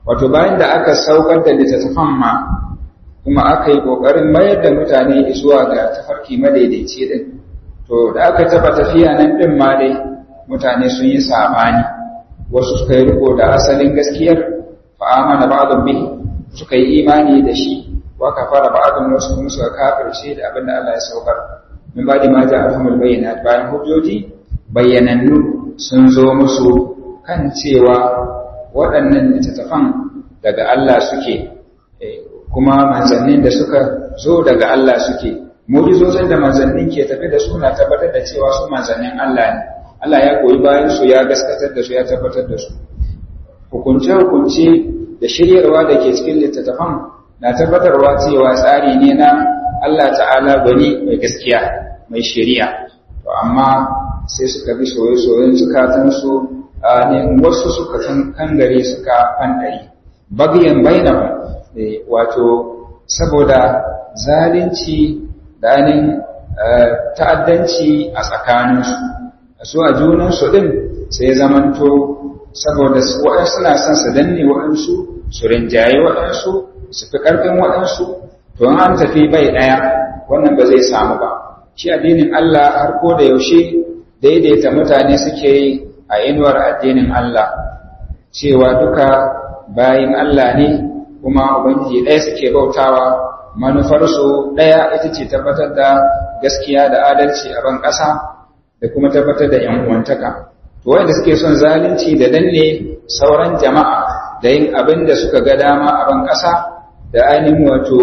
wato bayan da aka saukar da littattafan ma kuma aka yi ƙoƙarin mayar da mutane zuwa ga tafarki madaidaici din to da aka taba tafiya nan din ma dai mutane sun yi sabani wasu suka yi riko da asalin gaskiyar fa amana ba'dhum bihi suka yi imani da shi wa kafara ba'dhum wasu kuma suka kafirce da abin da Allah ya saukar min ba'di ma ja'ahumul bayyinat bayan hujjoji bayyanannu sun zo musu kan cewa waɗannan littattafan daga Allah suke kuma manzannin da suka zo daga Allah suke mu'jizozin da manzannin ke tafi da su na tabbatar da cewa su manzannin Allah ne Allah ya koyi bayan su ya gaskatar da su ya tabbatar da su hukunce hukunce da shiryarwa da ke cikin littattafan na tabbatarwa cewa tsari ne na Allah ta'ala gwani mai gaskiya mai shari'a to amma sai suka bi soye-soyen zukatansu ne wasu suka kangare suka fandari bagiyan bainahu wato saboda zalunci da ainihin ta'addanci a tsakaninsu su a junansu ɗin sai zamanto saboda waɗansu na son su danne waɗansu su rinjaye waɗansu su fi ƙarfin waɗansu to an tafi bai ɗaya wannan ba zai samu ba shi addinin Allah har ko da yaushe daidaita mutane suke yi a inuwar addinin Allah cewa duka bayin Allah ne kuma ubangiji ɗaya suke bautawa manufarsu ɗaya ita ce tabbatar da gaskiya da adalci a ban ƙasa da kuma tabbatar da ‘yan uwantaka. To wanda suke son zalunci da danne sauran jama'a da yin abin da suka ga dama a ban ƙasa da ainihin wato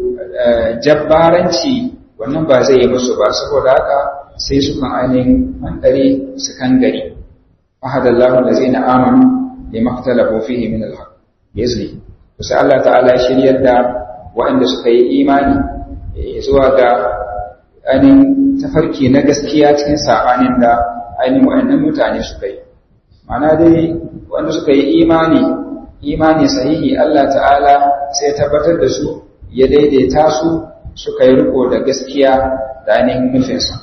jabbaranci wannan ba zai yi musu ba saboda haka sai su kan ainihin hankali su kan gari. Ahadallahu da zai na amanu da maktalafu fihi min alhaq. Yazli. Kusa Allah ta'ala shiryar da waɗanda suka yi imani zuwa ga ainihin tafarki na gaskiya cikin saɓanin da ainihin waɗannan mutane suka yi. Mana dai wanda suka yi imani, imani sahihi Allah ta'ala sai tabbatar da su ya daidaita su suka yi riko da gaskiya da ainihin nufinsa.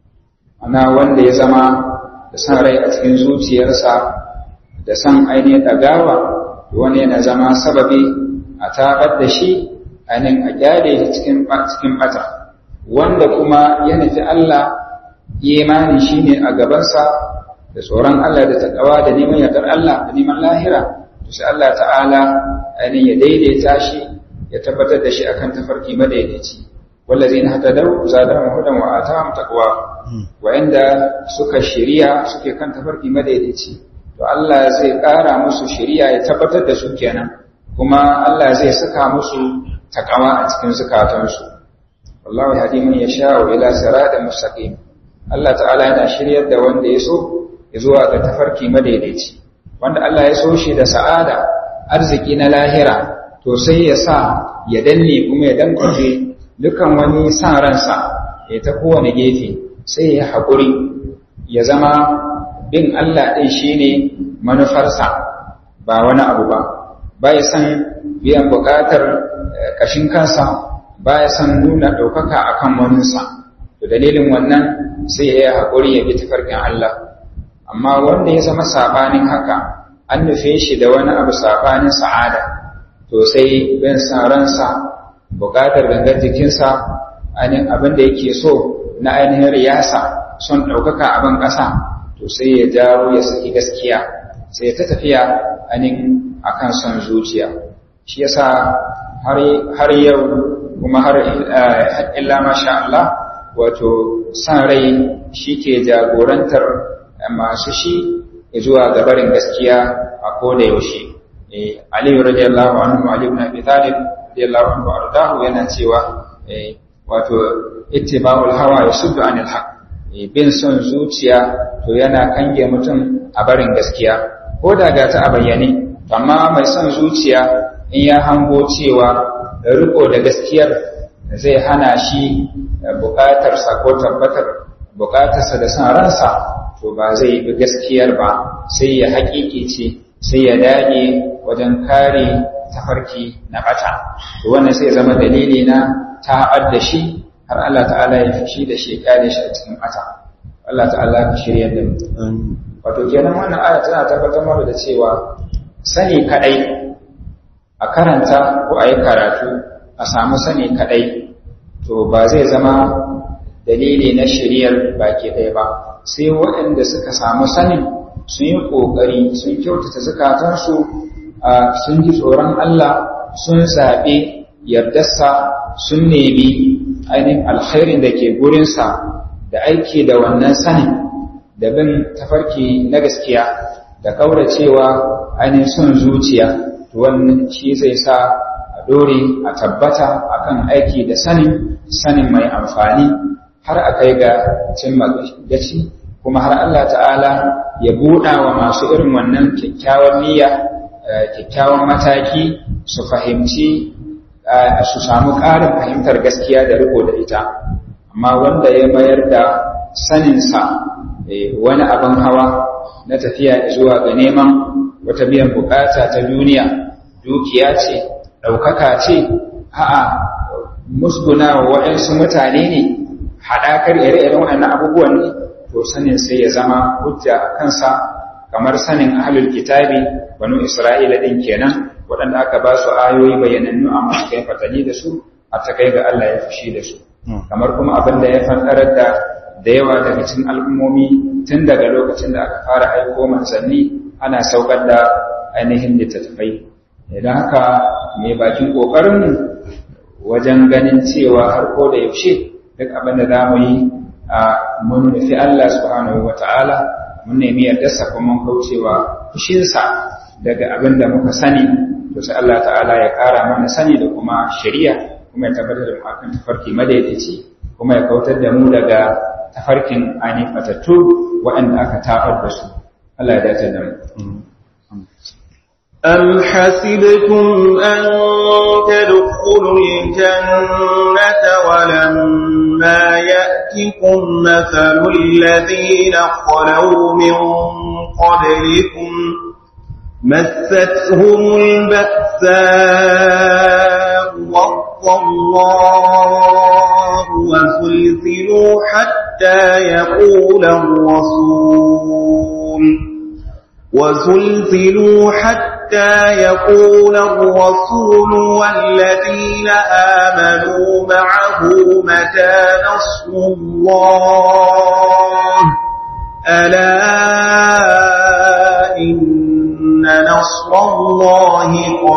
Ana wanda ya zama da san rai a cikin zuciyarsa da san ainihin ɗagawa, wani yana zama sababi a tabar da shi ainihin a gyare shi cikin ɓata. wanda kuma ya nufi Allah imani shine a gabansa da tsoron Allah da takawa da neman yardar Allah da neman lahira to sai Allah ta'ala ainihin ya daidaita shi ya tabbatar da shi akan tafarki madaidaici wallazina hatadaw zadahum hudan wa atahum taqwa wa'anda suka shiriya suke kan tafarki madaidaici to Allah zai ƙara musu shiriya ya tabbatar da su kenan kuma Allah zai saka musu takawa a cikin zukatansu wallahu yahdi man yasha'u ila siratal mustaqim Allah ta'ala yana shiryar da wanda ya so ya zuwa ga tafarki madaidaici wanda Allah ya so shi da sa'ada arziki na lahira to sai ya sa ya danne kuma ya dankwafe dukan wani san ransa ya ta kowane gefe sai ya haƙuri ya zama bin Allah ɗin shine manufarsa ba wani abu ba ba ya san biyan buƙatar ƙashin kansa ba ya san nuna ɗaukaka a kan waninsa to dalilin wannan sai ya yi haƙuri ya bi tafarkin Allah amma wanda ya zama saɓanin haka an nufe shi da wani abu saɓanin sa'ada to sai bin san ransa buƙatar gangar jikinsa ainihin abin da yake so na ainihin riyasa son ɗaukaka a ban ƙasa to sai ya jawo ya saki gaskiya sai ta tafiya ainihin akan son zuciya shi yasa har yau kuma har illa masha Allah wato san rai shi ke jagorantar masu shi zuwa ga barin gaskiya a koda yaushe Aliyu radiyallahu anhu Ali ibn Abi Talib radiyallahu anhu ardahu yana cewa wato ittiba'ul hawa yasuddu anil haqq bin son zuciya to yana kange mutum a barin gaskiya ko da ga ta a bayyane amma mai son zuciya in ya hango cewa riko da gaskiyar zai hana shi bukatarsa ko tabbatar bukatarsa da san ransa to ba zai bi gaskiyar ba sai ya haƙiƙi ce sai ya dage wajen kare tafarki na bata to wannan sai zama dalili na ta'ad da shi har Allah ta'ala ya fishi da shi kare shi a cikin bata Allah ta'ala ka shirya da mu wato kenan wannan aya tana tabbatar mana da cewa sani kadai a karanta ko a yi karatu a samu sani kaɗai to ba zai zama dalili na shiriyar baki ɗaya ba sai waɗanda suka samu sanin sun yi ƙoƙari sun kyautata zukatansu sun ji tsoron Allah sun zaɓe yardarsa sun nemi ainihin alkhairin da ke gurinsa da aiki da wannan sanin da bin tafarki na gaskiya da ƙauracewa ainihin son zuciya to wannan shi zai sa a dore a tabbata akan aiki da sanin sanin mai amfani har a kai ga cimma gaci kuma har Allah ta'ala ya buɗa wa masu irin wannan kyakkyawan niyya kyakkyawan mataki su fahimci su samu ƙarin fahimtar gaskiya da riko da ita amma wanda ya mayar da saninsa wani abin hawa na tafiya zuwa ga neman wata biyan bukata ta duniya dukiya ce ɗaukaka ce a'a musguna wa waɗansu mutane ne haɗakar ire-iren waɗannan abubuwan ne to sanin sai ya zama hujja a kansa kamar sanin ahlul kitabi banu isra'ila din kenan waɗanda aka ba su ayoyi bayyanannu amma suka yi fatali da su a ta kai ga Allah ya fushi da su kamar kuma abin da ya fanɗarar da da yawa daga cikin al'ummomi tun daga lokacin da aka fara aiko manzanni ana saukar da ainihin littattafai idan haka mai bakin ƙoƙarin wajen ganin cewa har ko da yaushe duk abin da za mu yi a mun nufi Allah subhanahu wa ta'ala mun nemi yardarsa kuma mun kaucewa fushinsa daga abin da muka sani to sai Allah ta'ala ya ƙara mana sani da kuma shari'a kuma ya tabbatar da mu akan tafarki madaidaici kuma ya kautar da mu daga tafarkin ainihin fatattu waɗanda aka tabar da su Allah ya dace da mu أم حسبتم أن تدخلوا الجنة ولما يأتكم مثل الذين خلوا من قبلكم مستهم البأساء والضراء وزلزلوا حتى يقول الرسول وزلزلوا حتى يقول الرسول والذين آمنوا معه متى نصر الله ألا إن نصر الله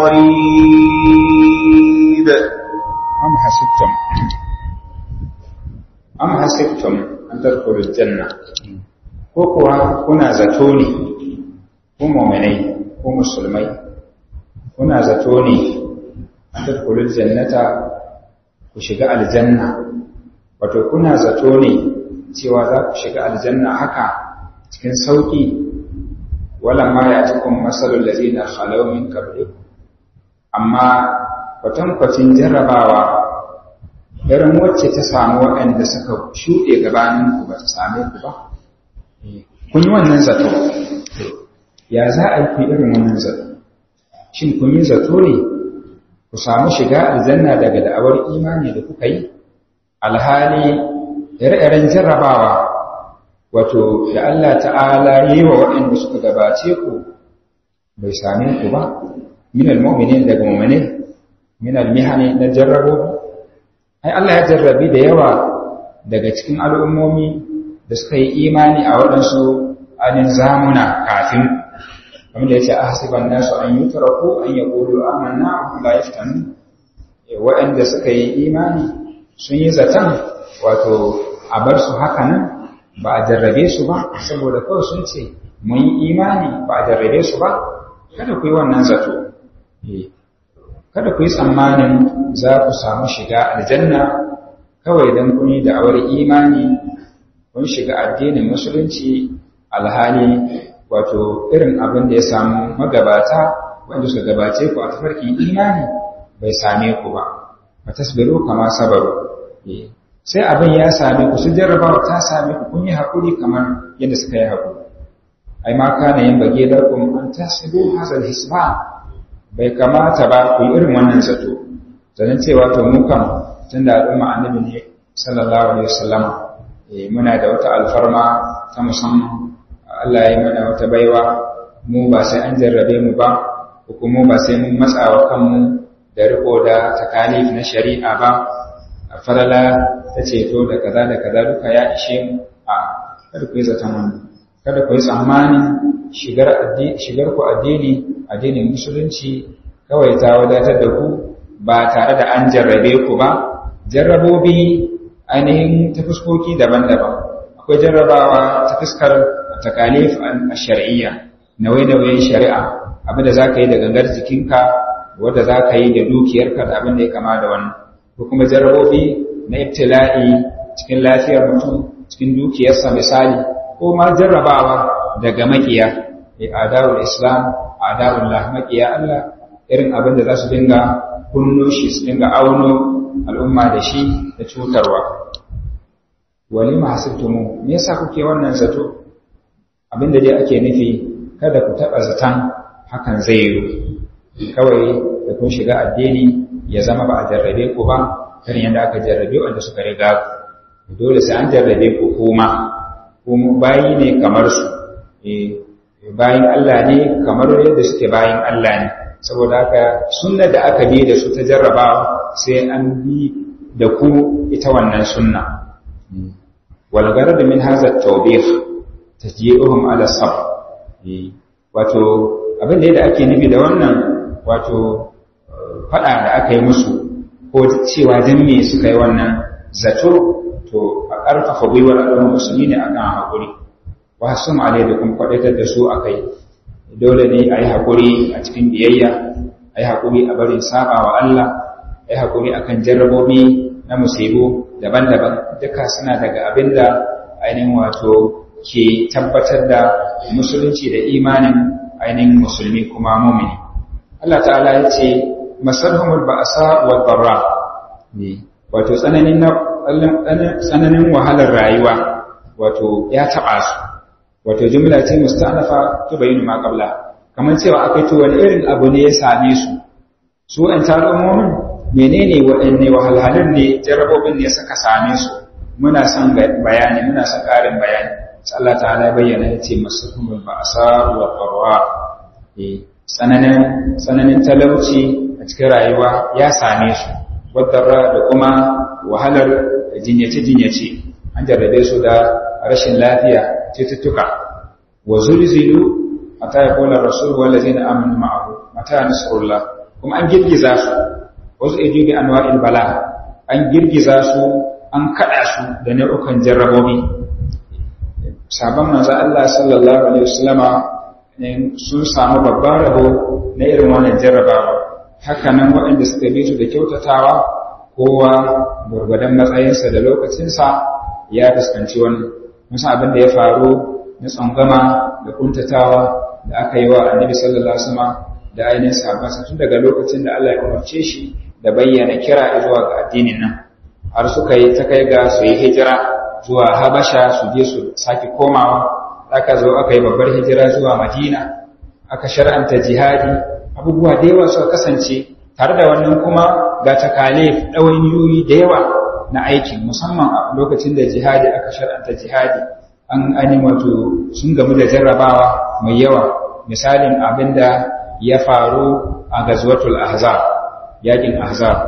قريب أم حسبتم أم حسبتم أن تدخلوا الجنة كوكوا كنا زتوني ku mu'minai ku musulmai kuna zato ne an tadkhulul jannata ku shiga aljanna wato kuna zato ne cewa za ku shiga aljanna haka cikin sauki wala ma ya cikin masalul ladina khalaw min qablikum amma kwatankwacin jarrabawa irin wacce ta samu waɗanda suka shuɗe gabaninku ba ta same ku ba kun yi wannan zato ya za a yi irin wannan zato shin kun yi zato ne ku samu shiga aljanna daga da'awar imani da kuka yi alhali ire-iren jarrabawa wato da Allah ta'ala yi wa waɗanda suka gabace ku bai same ku ba min almu'minin daga mu'minin min almihani na jarrabo ai Allah ya jarrabi da yawa daga cikin al'ummomi da suka yi imani a waɗansu alin zamuna kafin wanda ya ce a hasiban nasu an yi taraku an yi ƙulu amanna la yaftanu waɗanda suka yi imani sun yi zaton wato a bar su haka nan ba a jarrabe su ba saboda kawai sun ce mun yi imani ba a jarrabe su ba kada ku yi wannan zato kada ku yi tsammanin za ku samu shiga aljanna kawai don kun yi da'awar imani kun shiga addinin musulunci alhali wato irin abin da ya samu magabata wanda suka gabace ku a tafarkin imani bai same ku ba ba tasbiru kama sabaru sai abin ya same ku su jarrabawa ta same ku kun yi haƙuri kamar yadda suka yi haƙuri ai ma kana yin bage lakum an tasibu hazal hisba bai kamata ba ku yi irin wannan zato zanen cewa to mu kan tun da al'umma annabi ne sallallahu alaihi wasallam muna da wata alfarma ta musamman Allah ya yi mana wata baiwa mu ba sai an jarrabe mu ba hukumu ba sai mun matsa wa kanmu da riko da takalif na shari'a ba a farala ta ceto da kaza da kaza duka ya ishe mu a kada ku yi zaton wani kada ku yi tsammanin shigar shigar ku addini addinin musulunci kawai ta wadatar da ku ba tare da an jarrabe ku ba jarrabobi ainihin ta fuskoki daban-daban akwai jarrabawa ta fuskar takalif a shari'iyya nauye-nauyen shari'a abin da za ka yi da gangar jikinka wadda za ka yi da dukiyarka da abin da ya kama da wannan ko kuma jarrabobi na ibtila'i cikin lafiyar mutum cikin dukiyarsa misali ko ma jarrabawa daga makiya adawul islam adawul lah makiya Allah irin abin da za su dinga kunno shi su dinga auno al'umma da shi da cutarwa wani mahasibtumu me yasa kuke wannan zato abin da dai ake nufi kada ku taɓa zaton hakan zai yi kawai da kun shiga addini ya zama ba a jarrabe ku ba kan yadda aka jarrabe wanda suka riga ku dole sai an jarrabe ku kuma kuma bayi ne kamar su bayin Allah ne kamar yadda suke bayin Allah ne saboda haka sunna da aka bi da su ta jarrabawa sai an bi da ku ita wannan sunna wal garad min hadha at-tawbih tajyi'uhum ala sabr wato abin da ake nufi da wannan wato fada da aka yi musu ko cewa dan me suka yi wannan zato to a ƙarfafa gwiwar al'ummar musulmi ne akan haƙuri wa sun alai da kuma kwaɗaitar da su akai dole ne a yi haƙuri a cikin biyayya a yi haƙuri a barin saba wa Allah a yi haƙuri a kan jarrabobi na musibu daban-daban duka suna daga abin da ainihin wato ke tabbatar da musulunci da imanin ainihin musulmi kuma mumini Allah ta'ala ya ce masarhumul ba'asa wa dharra ne wato tsananin tsananin wahalar rayuwa wato ya taɓa su wato jumla ce musta'nafa tubayinu ma qabla kamar cewa akai to wani irin abu ne ya same su su an al'ummomin menene waɗanne wahalhalun ne jarabobin ne suka same su muna son bayani muna son ƙarin bayani sai Allah ta'ala ya bayyana ya ce masahumul ba'sa wa qarwa eh tsananin tsananin talauci a cikin rayuwa ya same su wadda da kuma wahalar jinyace-jinyace an jarrabe su da rashin lafiya cututtuka wa zulzilu mata ya kula rasul wallazi na amanu ma'ahu mata nasrullah kuma an girgiza su wasu ejubi anwa'il bala an girgiza su an kada su da nau'ukan jarrabobi sabon manzo Allah sallallahu alaihi wasallama sun samu babban rabo na irin wannan jarrabawa haka nan waɗanda suka bi su da kyautatawa kowa gwargwadon matsayinsa da lokacinsa ya fuskanci wannan musa abin da ya faru na tsangama da kuntatawa da aka yi wa annabi sallallahu alaihi wasallam da ainihin sahabbansa tun daga lokacin da Allah ya umarce shi da bayyana kira zuwa ga addinin nan har suka yi ta kai ga su yi hijira zuwa Habasha su je su sake komawa aka zo aka yi babbar hijira zuwa Madina aka shar'anta jihadi abubuwa da yawa suka kasance tare da wannan kuma ga takalif ɗawainiyoyi da yawa na aikin musamman a lokacin da jihadi aka shar'anta jihadi an ainihin wato sun gamu da jarrabawa mai yawa misalin abin da ya faru a gazwatul ahzab yakin ahzab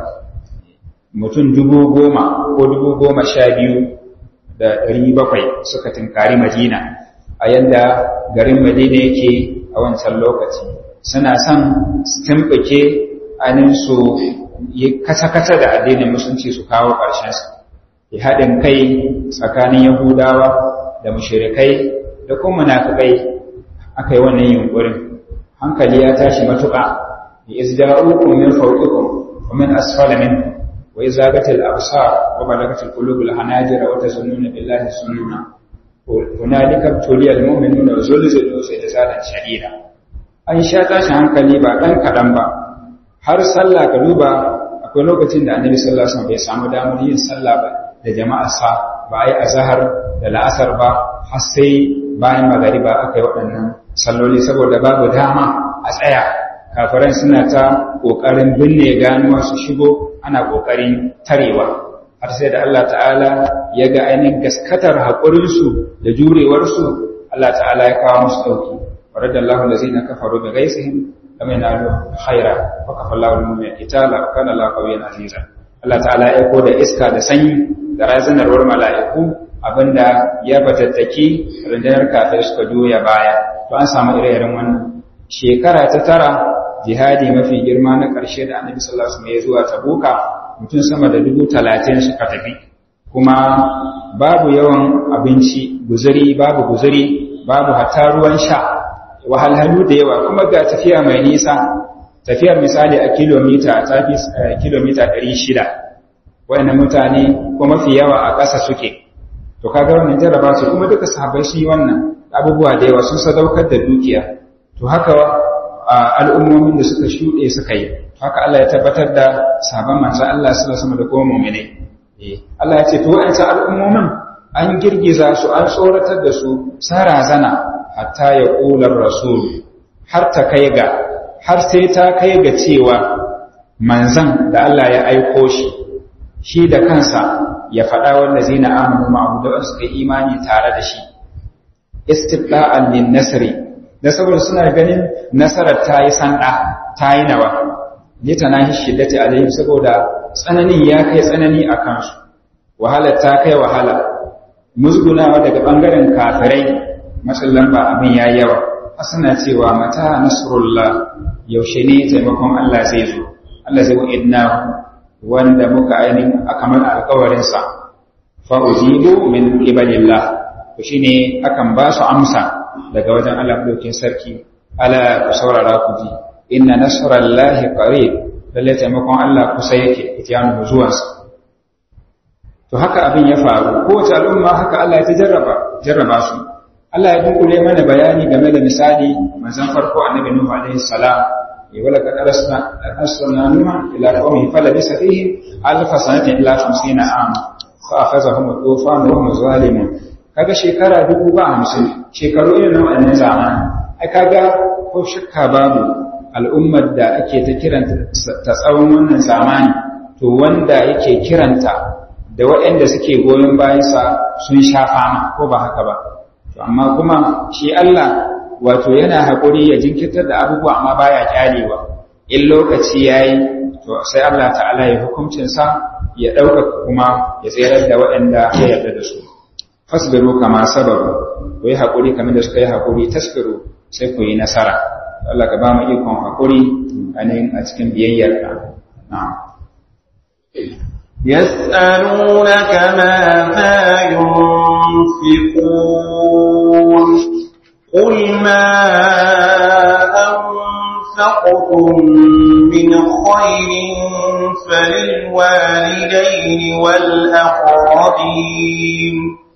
mutum dubu goma ko dubu goma sha biyu da ɗari bakwai suka tunkari madina a yadda garin madina yake a wancan lokaci suna son su tumɓuke ainihin su yi kasa-kasa da addinin musulunci su kawo ƙarshensa ya haɗin kai tsakanin yahudawa da mushirikai da kuma munafikai aka yi wannan yunƙurin hankali ya tashi matuƙa bi izda'ukum min fawqikum wa min asfala minkum wa izagatil absar wa balagatil qulubul hanajira wa tazunnuna billahi sunna hunalika tuliyal mu'minuna wa zulzilu zilzalan shadida an sha tashin hankali ba ɗan kaɗan ba har sallah ka duba akwai lokacin da annabi sallallahu alaihi wasallam bai samu damar yin sallah ba da jama'arsa ba a yi azhar da la'asar ba har sai bayan magariba aka yi waɗannan salloli saboda babu dama a tsaya kafiran suna ta ƙoƙarin binne ganuwa su shigo ana ƙoƙarin tarewa har sai da Allah ta'ala ya ga ainihin gaskatar haƙurinsu da jurewarsu Allah ta'ala ya kawo musu ɗauki ورد الله الذين كفروا بغيظهم lam yanalu khaira wa kafallahu al-mu'mina qitala kana la qawiyyan aziza Allah ta'ala ya aiko da iska da sanyi da razanarwar mala'iku abinda ya batattaki rundunar kafir suka juya baya to an samu ire-iren wannan shekara ta tara jihadi mafi girma na ƙarshe da annabi sallallahu alaihi wasallam ya zuwa tabuka mutum sama da dubu talatin suka tafi kuma babu yawan abinci guzuri babu guzuri babu hatta ruwan sha wahalhalu da yawa kuma ga tafiya mai nisa tafiyar misali a kilomita ta fi kilomita 600 wayannan mutane ko mafi yawa a ƙasa suke to kaga wannan jarraba su kuma duka sahabbai sun yi wannan abubuwa da yawa sun sadaukar da dukiya to haka al'ummomin da suka shuɗe suka yi haka Allah ya tabbatar da sahabban manzo Allah sallallahu alaihi da kuma mu'minai Allah ya ce to wa'ancan al'ummomin an girgiza su an tsoratar da su sarazana hatta ya ƙular rasul har ta kai ga har sai ta kai ga cewa manzan da Allah ya aiko shi shi da kansa ya faɗa wanda zina amanu ma'abu da wasu kai imani tare da shi istiqla'an lin nasri da saboda suna ganin nasarar ta yi sanda ta yi nawa ne ta nahi shiddati alaihim saboda tsananin ya kai tsanani a kansu wahalar ta kai wahala musgunawa daga bangaren kafirai matsalan ba abin ya yawa suna cewa mata nasrullah yaushe ne taimakon Allah zai zo Allah zai wa'idna wanda muka ainihin a kamar alkawarinsa fa'ujibu min ibalillah to shine akan ba su amsa daga wajen Allah ɗaukin sarki ala ku saurara ku ji inna nasrallahi qarib lalle taimakon Allah kusa yake itiyanu zuwansa to haka abin ya faru kowace al'umma haka Allah ya ta jarraba jarraba su Allah ya dunkule mana bayani game da misali manzon farko annabi Nuhu alaihi salam ya wala kad arsalna arsalna nuha ila qaumihi falabisa fihim alf sanatin illa 50 am fa akhazahum tufan wa hum zalimun kaga shekara dubu ba hamsin shekaru irin nan wannan zamani ai kaga ko shakka babu al'ummar da ake ta kiranta ta tsawon wannan zamani to wanda yake kiranta da waɗanda suke goyon bayansa sun sha fama ko ba haka ba amma kuma shi Allah wato yana haƙuri ya jinkirtar da abubuwa amma baya kyalewa in lokaci yayi to sai Allah ta'ala ya hukuncin sa ya dauka kuma ya tsayar da waɗanda ya yarda da su fasbiru kama sabaru ku yi haƙuri kamar da suka yi haƙuri tasbiru sai ku yi nasara Allah ka ba mu ikon haƙuri a cikin biyayyar ka na'am يسألونك ماذا ينفقون قل ما أنفقتم من خير فللوالدين والأقربين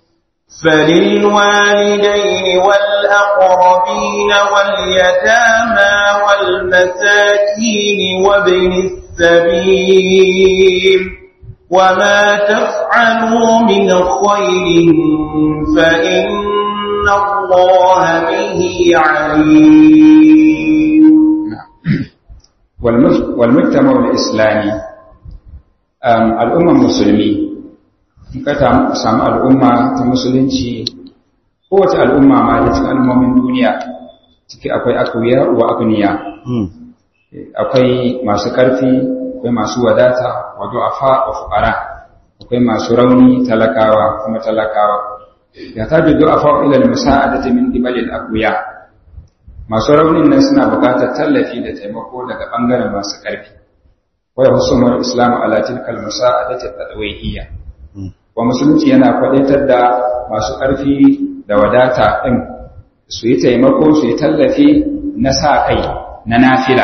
فللوالدين والأقربين واليتامى والمساكين وابن السبيل وما تفعلوا من خير فإن الله به عليم والمجتمع الإسلامي الأمة المسلمين ka samu al'umma ta musulunci kowace al'umma ma da cikin al'ummomin duniya ciki akwai akuya wa akuniya akwai masu ƙarfi akwai masu wadata wato afa wa fuqara akwai masu rauni talakawa kuma talakawa ya ta dudu afa ila al-musa'adati min qibali al-aqwiya masu raunin nan suna buƙatar tallafi da taimako daga bangaren masu ƙarfi wa yahsumul islamu ala tilka al-musa'adati at-tadawiyya wa musulunci yana kwadaitar da masu ƙarfi da wadata ɗin su yi taimako su yi tallafi na sa kai na nafila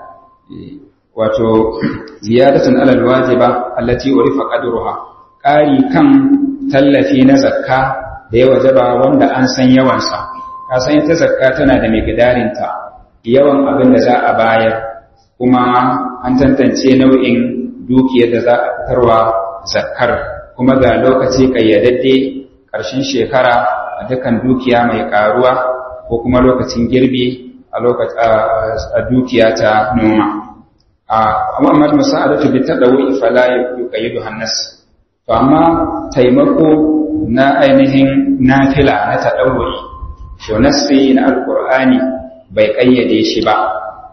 wato ziyadatun alal wajiba allati urifa qadruha ƙari kan tallafi na zakka da ya wajaba wanda an san yawansa ka san ita zakka tana da miqdarinta yawan abin da za a bayar kuma an tantance nau'in dukiyar da za a fitarwa zakkar kuma ga lokaci ƙayyadadde ƙarshen shekara a dukkan dukiya mai ƙaruwa ko kuma lokacin girbi a dukiya ta noma. amma amma musa'adatu bi tadawi fala yuqayyidu hannas to amma taimako na ainihin nafila na tadawi to nasi na alqur'ani bai kayyade shi ba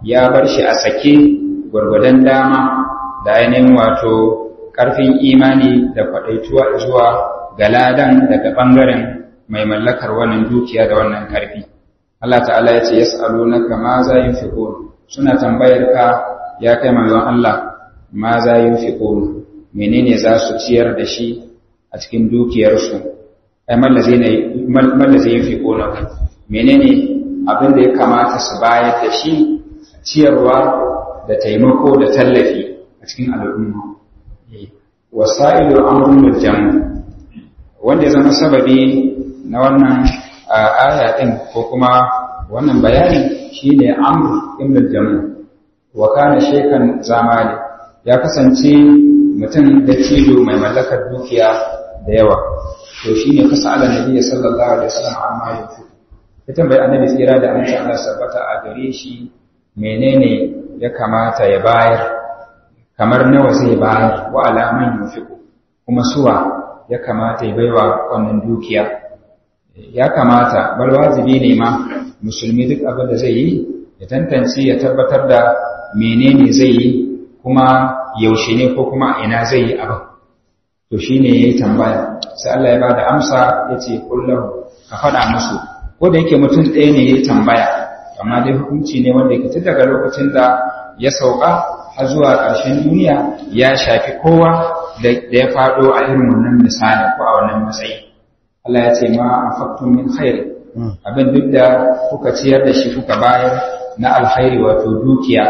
ya bar shi a sake gwargwadon dama da ainihin wato ƙarfin imani da kwaɗaituwa zuwa ga ladan daga ɓangaren mai mallakar wannan dukiya da wannan ƙarfi Allah ta'ala ya ce yas'alunaka ma za yunfiqun suna tambayar ka ya kai manzon Allah ma za yunfiqun menene za su ciyar da shi a cikin dukiyarsu ai mallazi ne mallazi yunfiqun menene abin da ya kamata su bayar da shi ciyarwa da taimako da tallafi a cikin al'umma wasa'ilu amrul jam wanda ya zama sababi na wannan aya din ko kuma wannan bayani shine amr ibn al-jamu wa kana shekan zamani ya kasance mutum da cido mai mallakar dukiya da yawa to shine kasa ala nabi sallallahu alaihi wasallam amma yafi ya tambayi annabi tsira da amince Allah sabbata a gare shi menene ya kamata ya bayar kamar nawa zai bayar wa alaman yufiku kuma suwa ya kamata ya baiwa wannan dukiya ya kamata bal wajibi ne ma musulmi duk abin da zai yi ya tantance ya tabbatar da menene zai yi kuma yaushe ne ko kuma ina zai yi abin to shine yayi tambaya sai Allah ya bada amsa yace kullahu ka faɗa musu ko da yake mutum ɗaya ne yayi tambaya amma dai hukunci ne wanda yake tun daga lokacin da ya sauka har zuwa ƙarshen duniya ya shafi kowa da ya faɗo a irin wannan misali ko a wannan matsayi Allah ya ce ma anfaqtum min khair abin duk da kuka ciyar da shi kuka bayar na alkhairi wato dukiya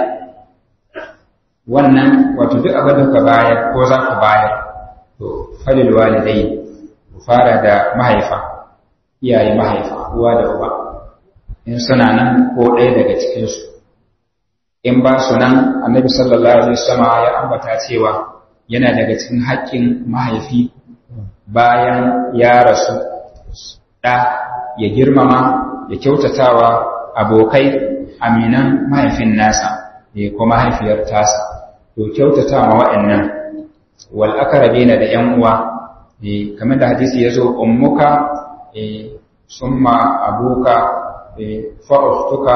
wannan wato duk abin da kuka bayar ko za ku bayar to falil walidai ku fara da mahaifa iyaye mahaifa uwa da uba in suna nan ko ɗaya daga cikinsu in ba su nan annabi sallallahu alaihi wasallam ya ambata cewa yana daga cikin haƙƙin mahaifi bayan ya rasu ɗa ya girmama ya kyautatawa abokai aminan mahaifin nasa ya kuma mahaifiyar tasa to kyautatawa waɗannan wal aqrabina da ƴan uwa kamar da hadisi yazo ummuka summa abuka fa ukhtuka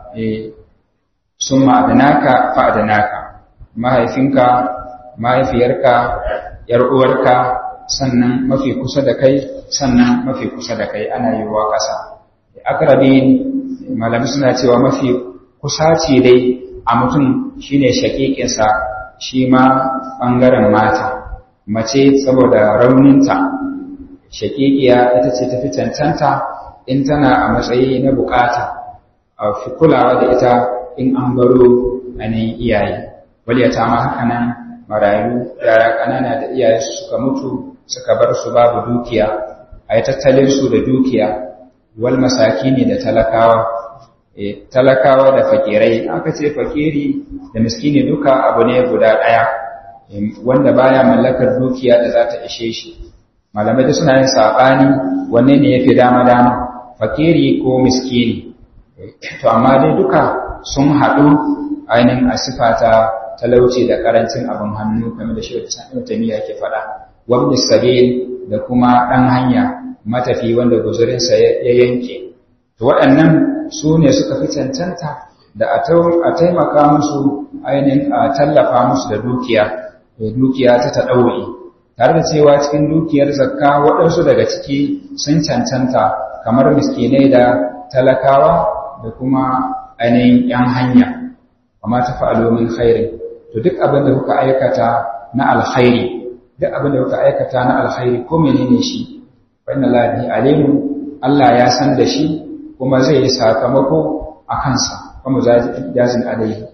summa adnaka fa adnaka mahaifinka mahaifiyarka yar uwarka sannan mafi kusa da kai sannan mafi kusa da kai ana yi wa ƙasa akrabin malami suna cewa mafi kusa ce dai a mutum shine shakikinsa shi ma ɓangaren mata mace saboda rauninta shakikiya ita ce tafi cancanta in tana a matsayi na bukata a fi kulawa da ita in an baro ainihin iyaye waliyata ma haka nan marayu yara ƙanana da iyaye suka mutu suka bar su babu dukiya a yi tattalin su da dukiya wal masaki ne da talakawa talakawa da fakirai aka ce fakiri da miskini duka abu ne guda ɗaya wanda baya mallakar dukiya da za ta ishe shi malamai da suna yin saɓani wanne ne ya fi dama-dama fakiri ko miskini to amma dai duka sun haɗu ainihin a sifata talauci da ƙarancin abin hannu kamar da shi da ke faɗa wabda sabil da kuma ɗan hanya matafi wanda guzurinsa ya yanke to waɗannan su ne suka fi cancanta da a taimaka musu ainihin a tallafa musu da dukiya da dukiya ta taɗauri tare da cewa cikin dukiyar zakka waɗansu daga ciki sun cancanta kamar miskinai da talakawa da kuma ainihin ‘yan hanya amma ta fa'alo min khairi to duk abin da kuka aikata na alkhairi duk abin da kuka aikata na alkhairi ko menene shi fa inna lillahi alimu Allah ya san da shi kuma zai yi sakamako a kansa kuma jazin alaihi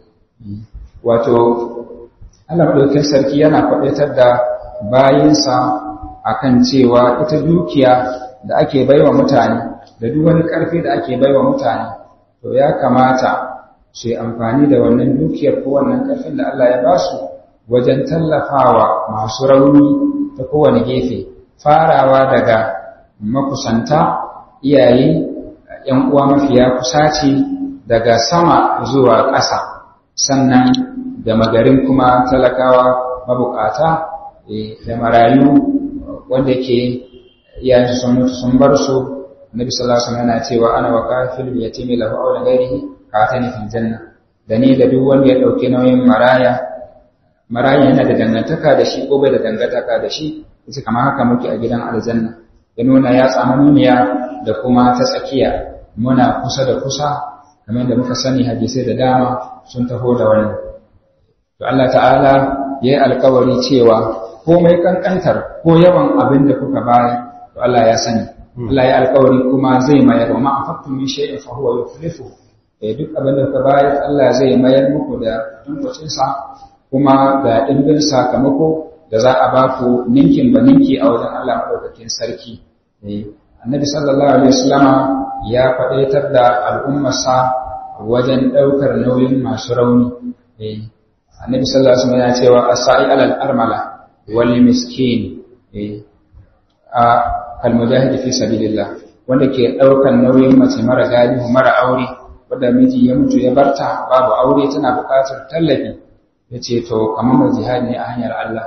wato Allah madaukakin sarki yana faɗaitar da bayinsa akan cewa ita dukiya da ake baiwa mutane da duk wani ƙarfi da ake baiwa mutane to ya kamata su yi amfani da wannan dukiyar ko wannan ƙarfin da Allah ya ba su wajen tallafawa masu rauni ta kowane gefe farawa daga makusanta iyaye ‘yan uwa mafiya kusa ce daga sama zuwa ƙasa sannan da magarin kuma talakawa mabukata da marayu wanda ke iyayen sun mutu sun bar su nabi sallallahu alaihi wasallam yana cewa ana wa kafil yatimi lahu aw la ghairihi ka ta fil janna da ni da duk wanda ya ɗauki nauyin maraya maraya yana da dangantaka da shi ko bai da dangantaka da shi yace kamar haka muke a gidan aljanna ya nuna ya tsamanuniya da kuma ta tsakiya muna kusa da kusa kamar da muka sani hadisai da dama sun taho da wannan to Allah ta'ala ya yi alkawari cewa komai kankantar ko yawan abin da kuka bayar to Allah ya sani Allah ya alkawari kuma zai mayar wa ma'afattu min shay'in fa huwa yukhlifu eh duk abin da kuka bayar Allah zai mayar muku da tunkwacin sa kuma ga dimbin sakamako da za a ba ku ninkin ba ninki a wajen Allah madaukakin sarki eh annabi sallallahu alaihi wasallama ya faɗaitar da al'ummarsa wajen ɗaukar nauyin masu rauni eh annabi sallallahu alaihi wasallam ya cewa asai alal armala wal miskin eh a kal mujahid fi sabilillah wanda ke ɗaukar nauyin mace mara galihu mara aure wanda miji ya mutu ya barta babu aure tana buƙatar tallafi yace to kamar mai jihad ne a hanyar Allah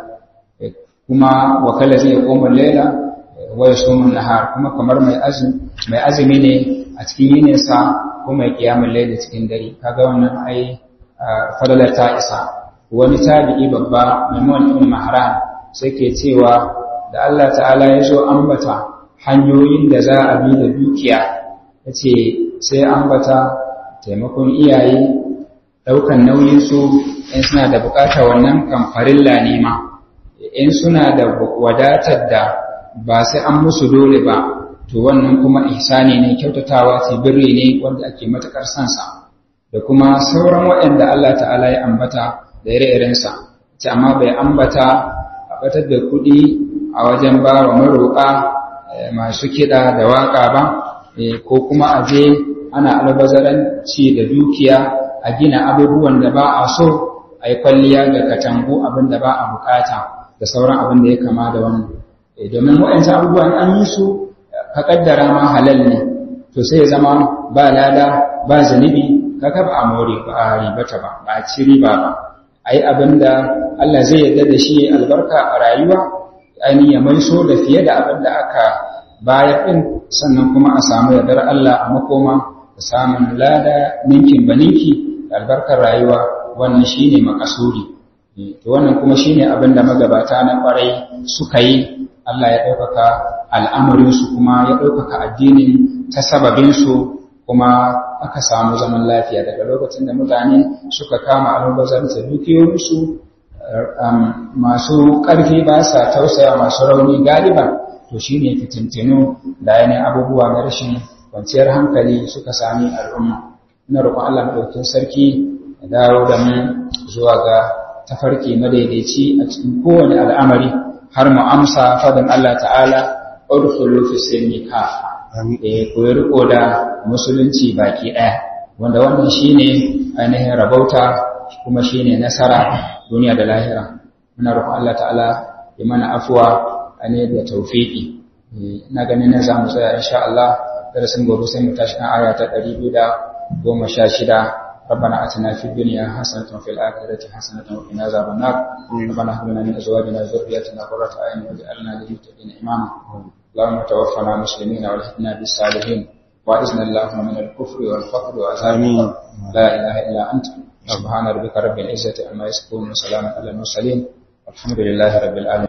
kuma wakala zai koma laila wa yasumun nahar kuma kamar mai azumi mai azumi ne a cikin yininsa ko mai kiyamul laili cikin dare kaga wannan ai fadalar ta isa wani tabi'i babba Maimun ibn Mahran sai ke cewa da Allah ta'ala ya zo ambata hanyoyin da za a bi da dukiya yace sai ambata taimakon iyaye daukan nauyin su in suna da bukata wannan kan farilla ne ma in suna da wadatar da ba sai an musu dole ba to wannan kuma ihsani ne kyautatawa ce birri ne wanda ake matakar sansa da kuma sauran waɗanda Allah ta'ala ya ambata da ire-irensa ce amma bai ambata a batar da kuɗi a wajen ba wa maroƙa masu kiɗa da waƙa ba ko kuma a je ana albazaranci da dukiya a gina abubuwan da ba a so a yi kwalliya ga katangu abin da ba a bukata da sauran abin da ya kama da wannan domin waɗancan abubuwan an yi su ka kaddara ma halal ne to sai ya zama ba lada ba zanibi kaga ba a more ba a ribata ba ba a ci riba ba a yi abin da Allah zai yarda da shi albarka a rayuwa ainihin ya maiso da fiye da abin da aka bayar ɗin sannan kuma a samu yardar Allah a makoma da samun lada ninkin ba ninki da albarkar rayuwa wannan shine makasuri to wannan kuma shine abin da magabata na kwarai suka yi Allah ya ɗaukaka al'amarinsu kuma ya ɗaukaka addinin ta sababinsu kuma aka samu zaman lafiya daga lokacin da mutane suka kama almubazarta dukiyoyinsu masu ƙarfi ba sa tausaya masu rauni galiban to shi ne fitintinu da yanayin abubuwa na rashin kwanciyar hankali suka sami al'umma ina roƙon Allah maɗaukin sarki ya dawo da mu zuwa ga tafarki madaidaici a cikin kowane al'amari har mu amsa fadin Allah ta'ala udkhulu fi silmi kafa eh ku riko da musulunci baki ɗaya wanda wannan shine ainihin rabauta kuma shine nasara duniya da lahira muna roƙon Allah ta'ala ya mana afuwa ne da tawfiki ina ganin nan zamu tsaya insha Allah darasin gobe sai mu tashi kan aya ta 216 ربنا اتنا في الدنيا حسنه وفي الاخره حسنه وقنا عذاب النار ربنا هب لنا من ازواجنا وذرياتنا قرة اعين واجعلنا للمتقين اماما اللهم توفنا مسلمين والحقنا بالصالحين واعذنا اللهم من الكفر والفقر وعذاب لا اله الا انت سبحان ربك رب العزه عما يصفون وسلام على المرسلين والحمد لله رب العالمين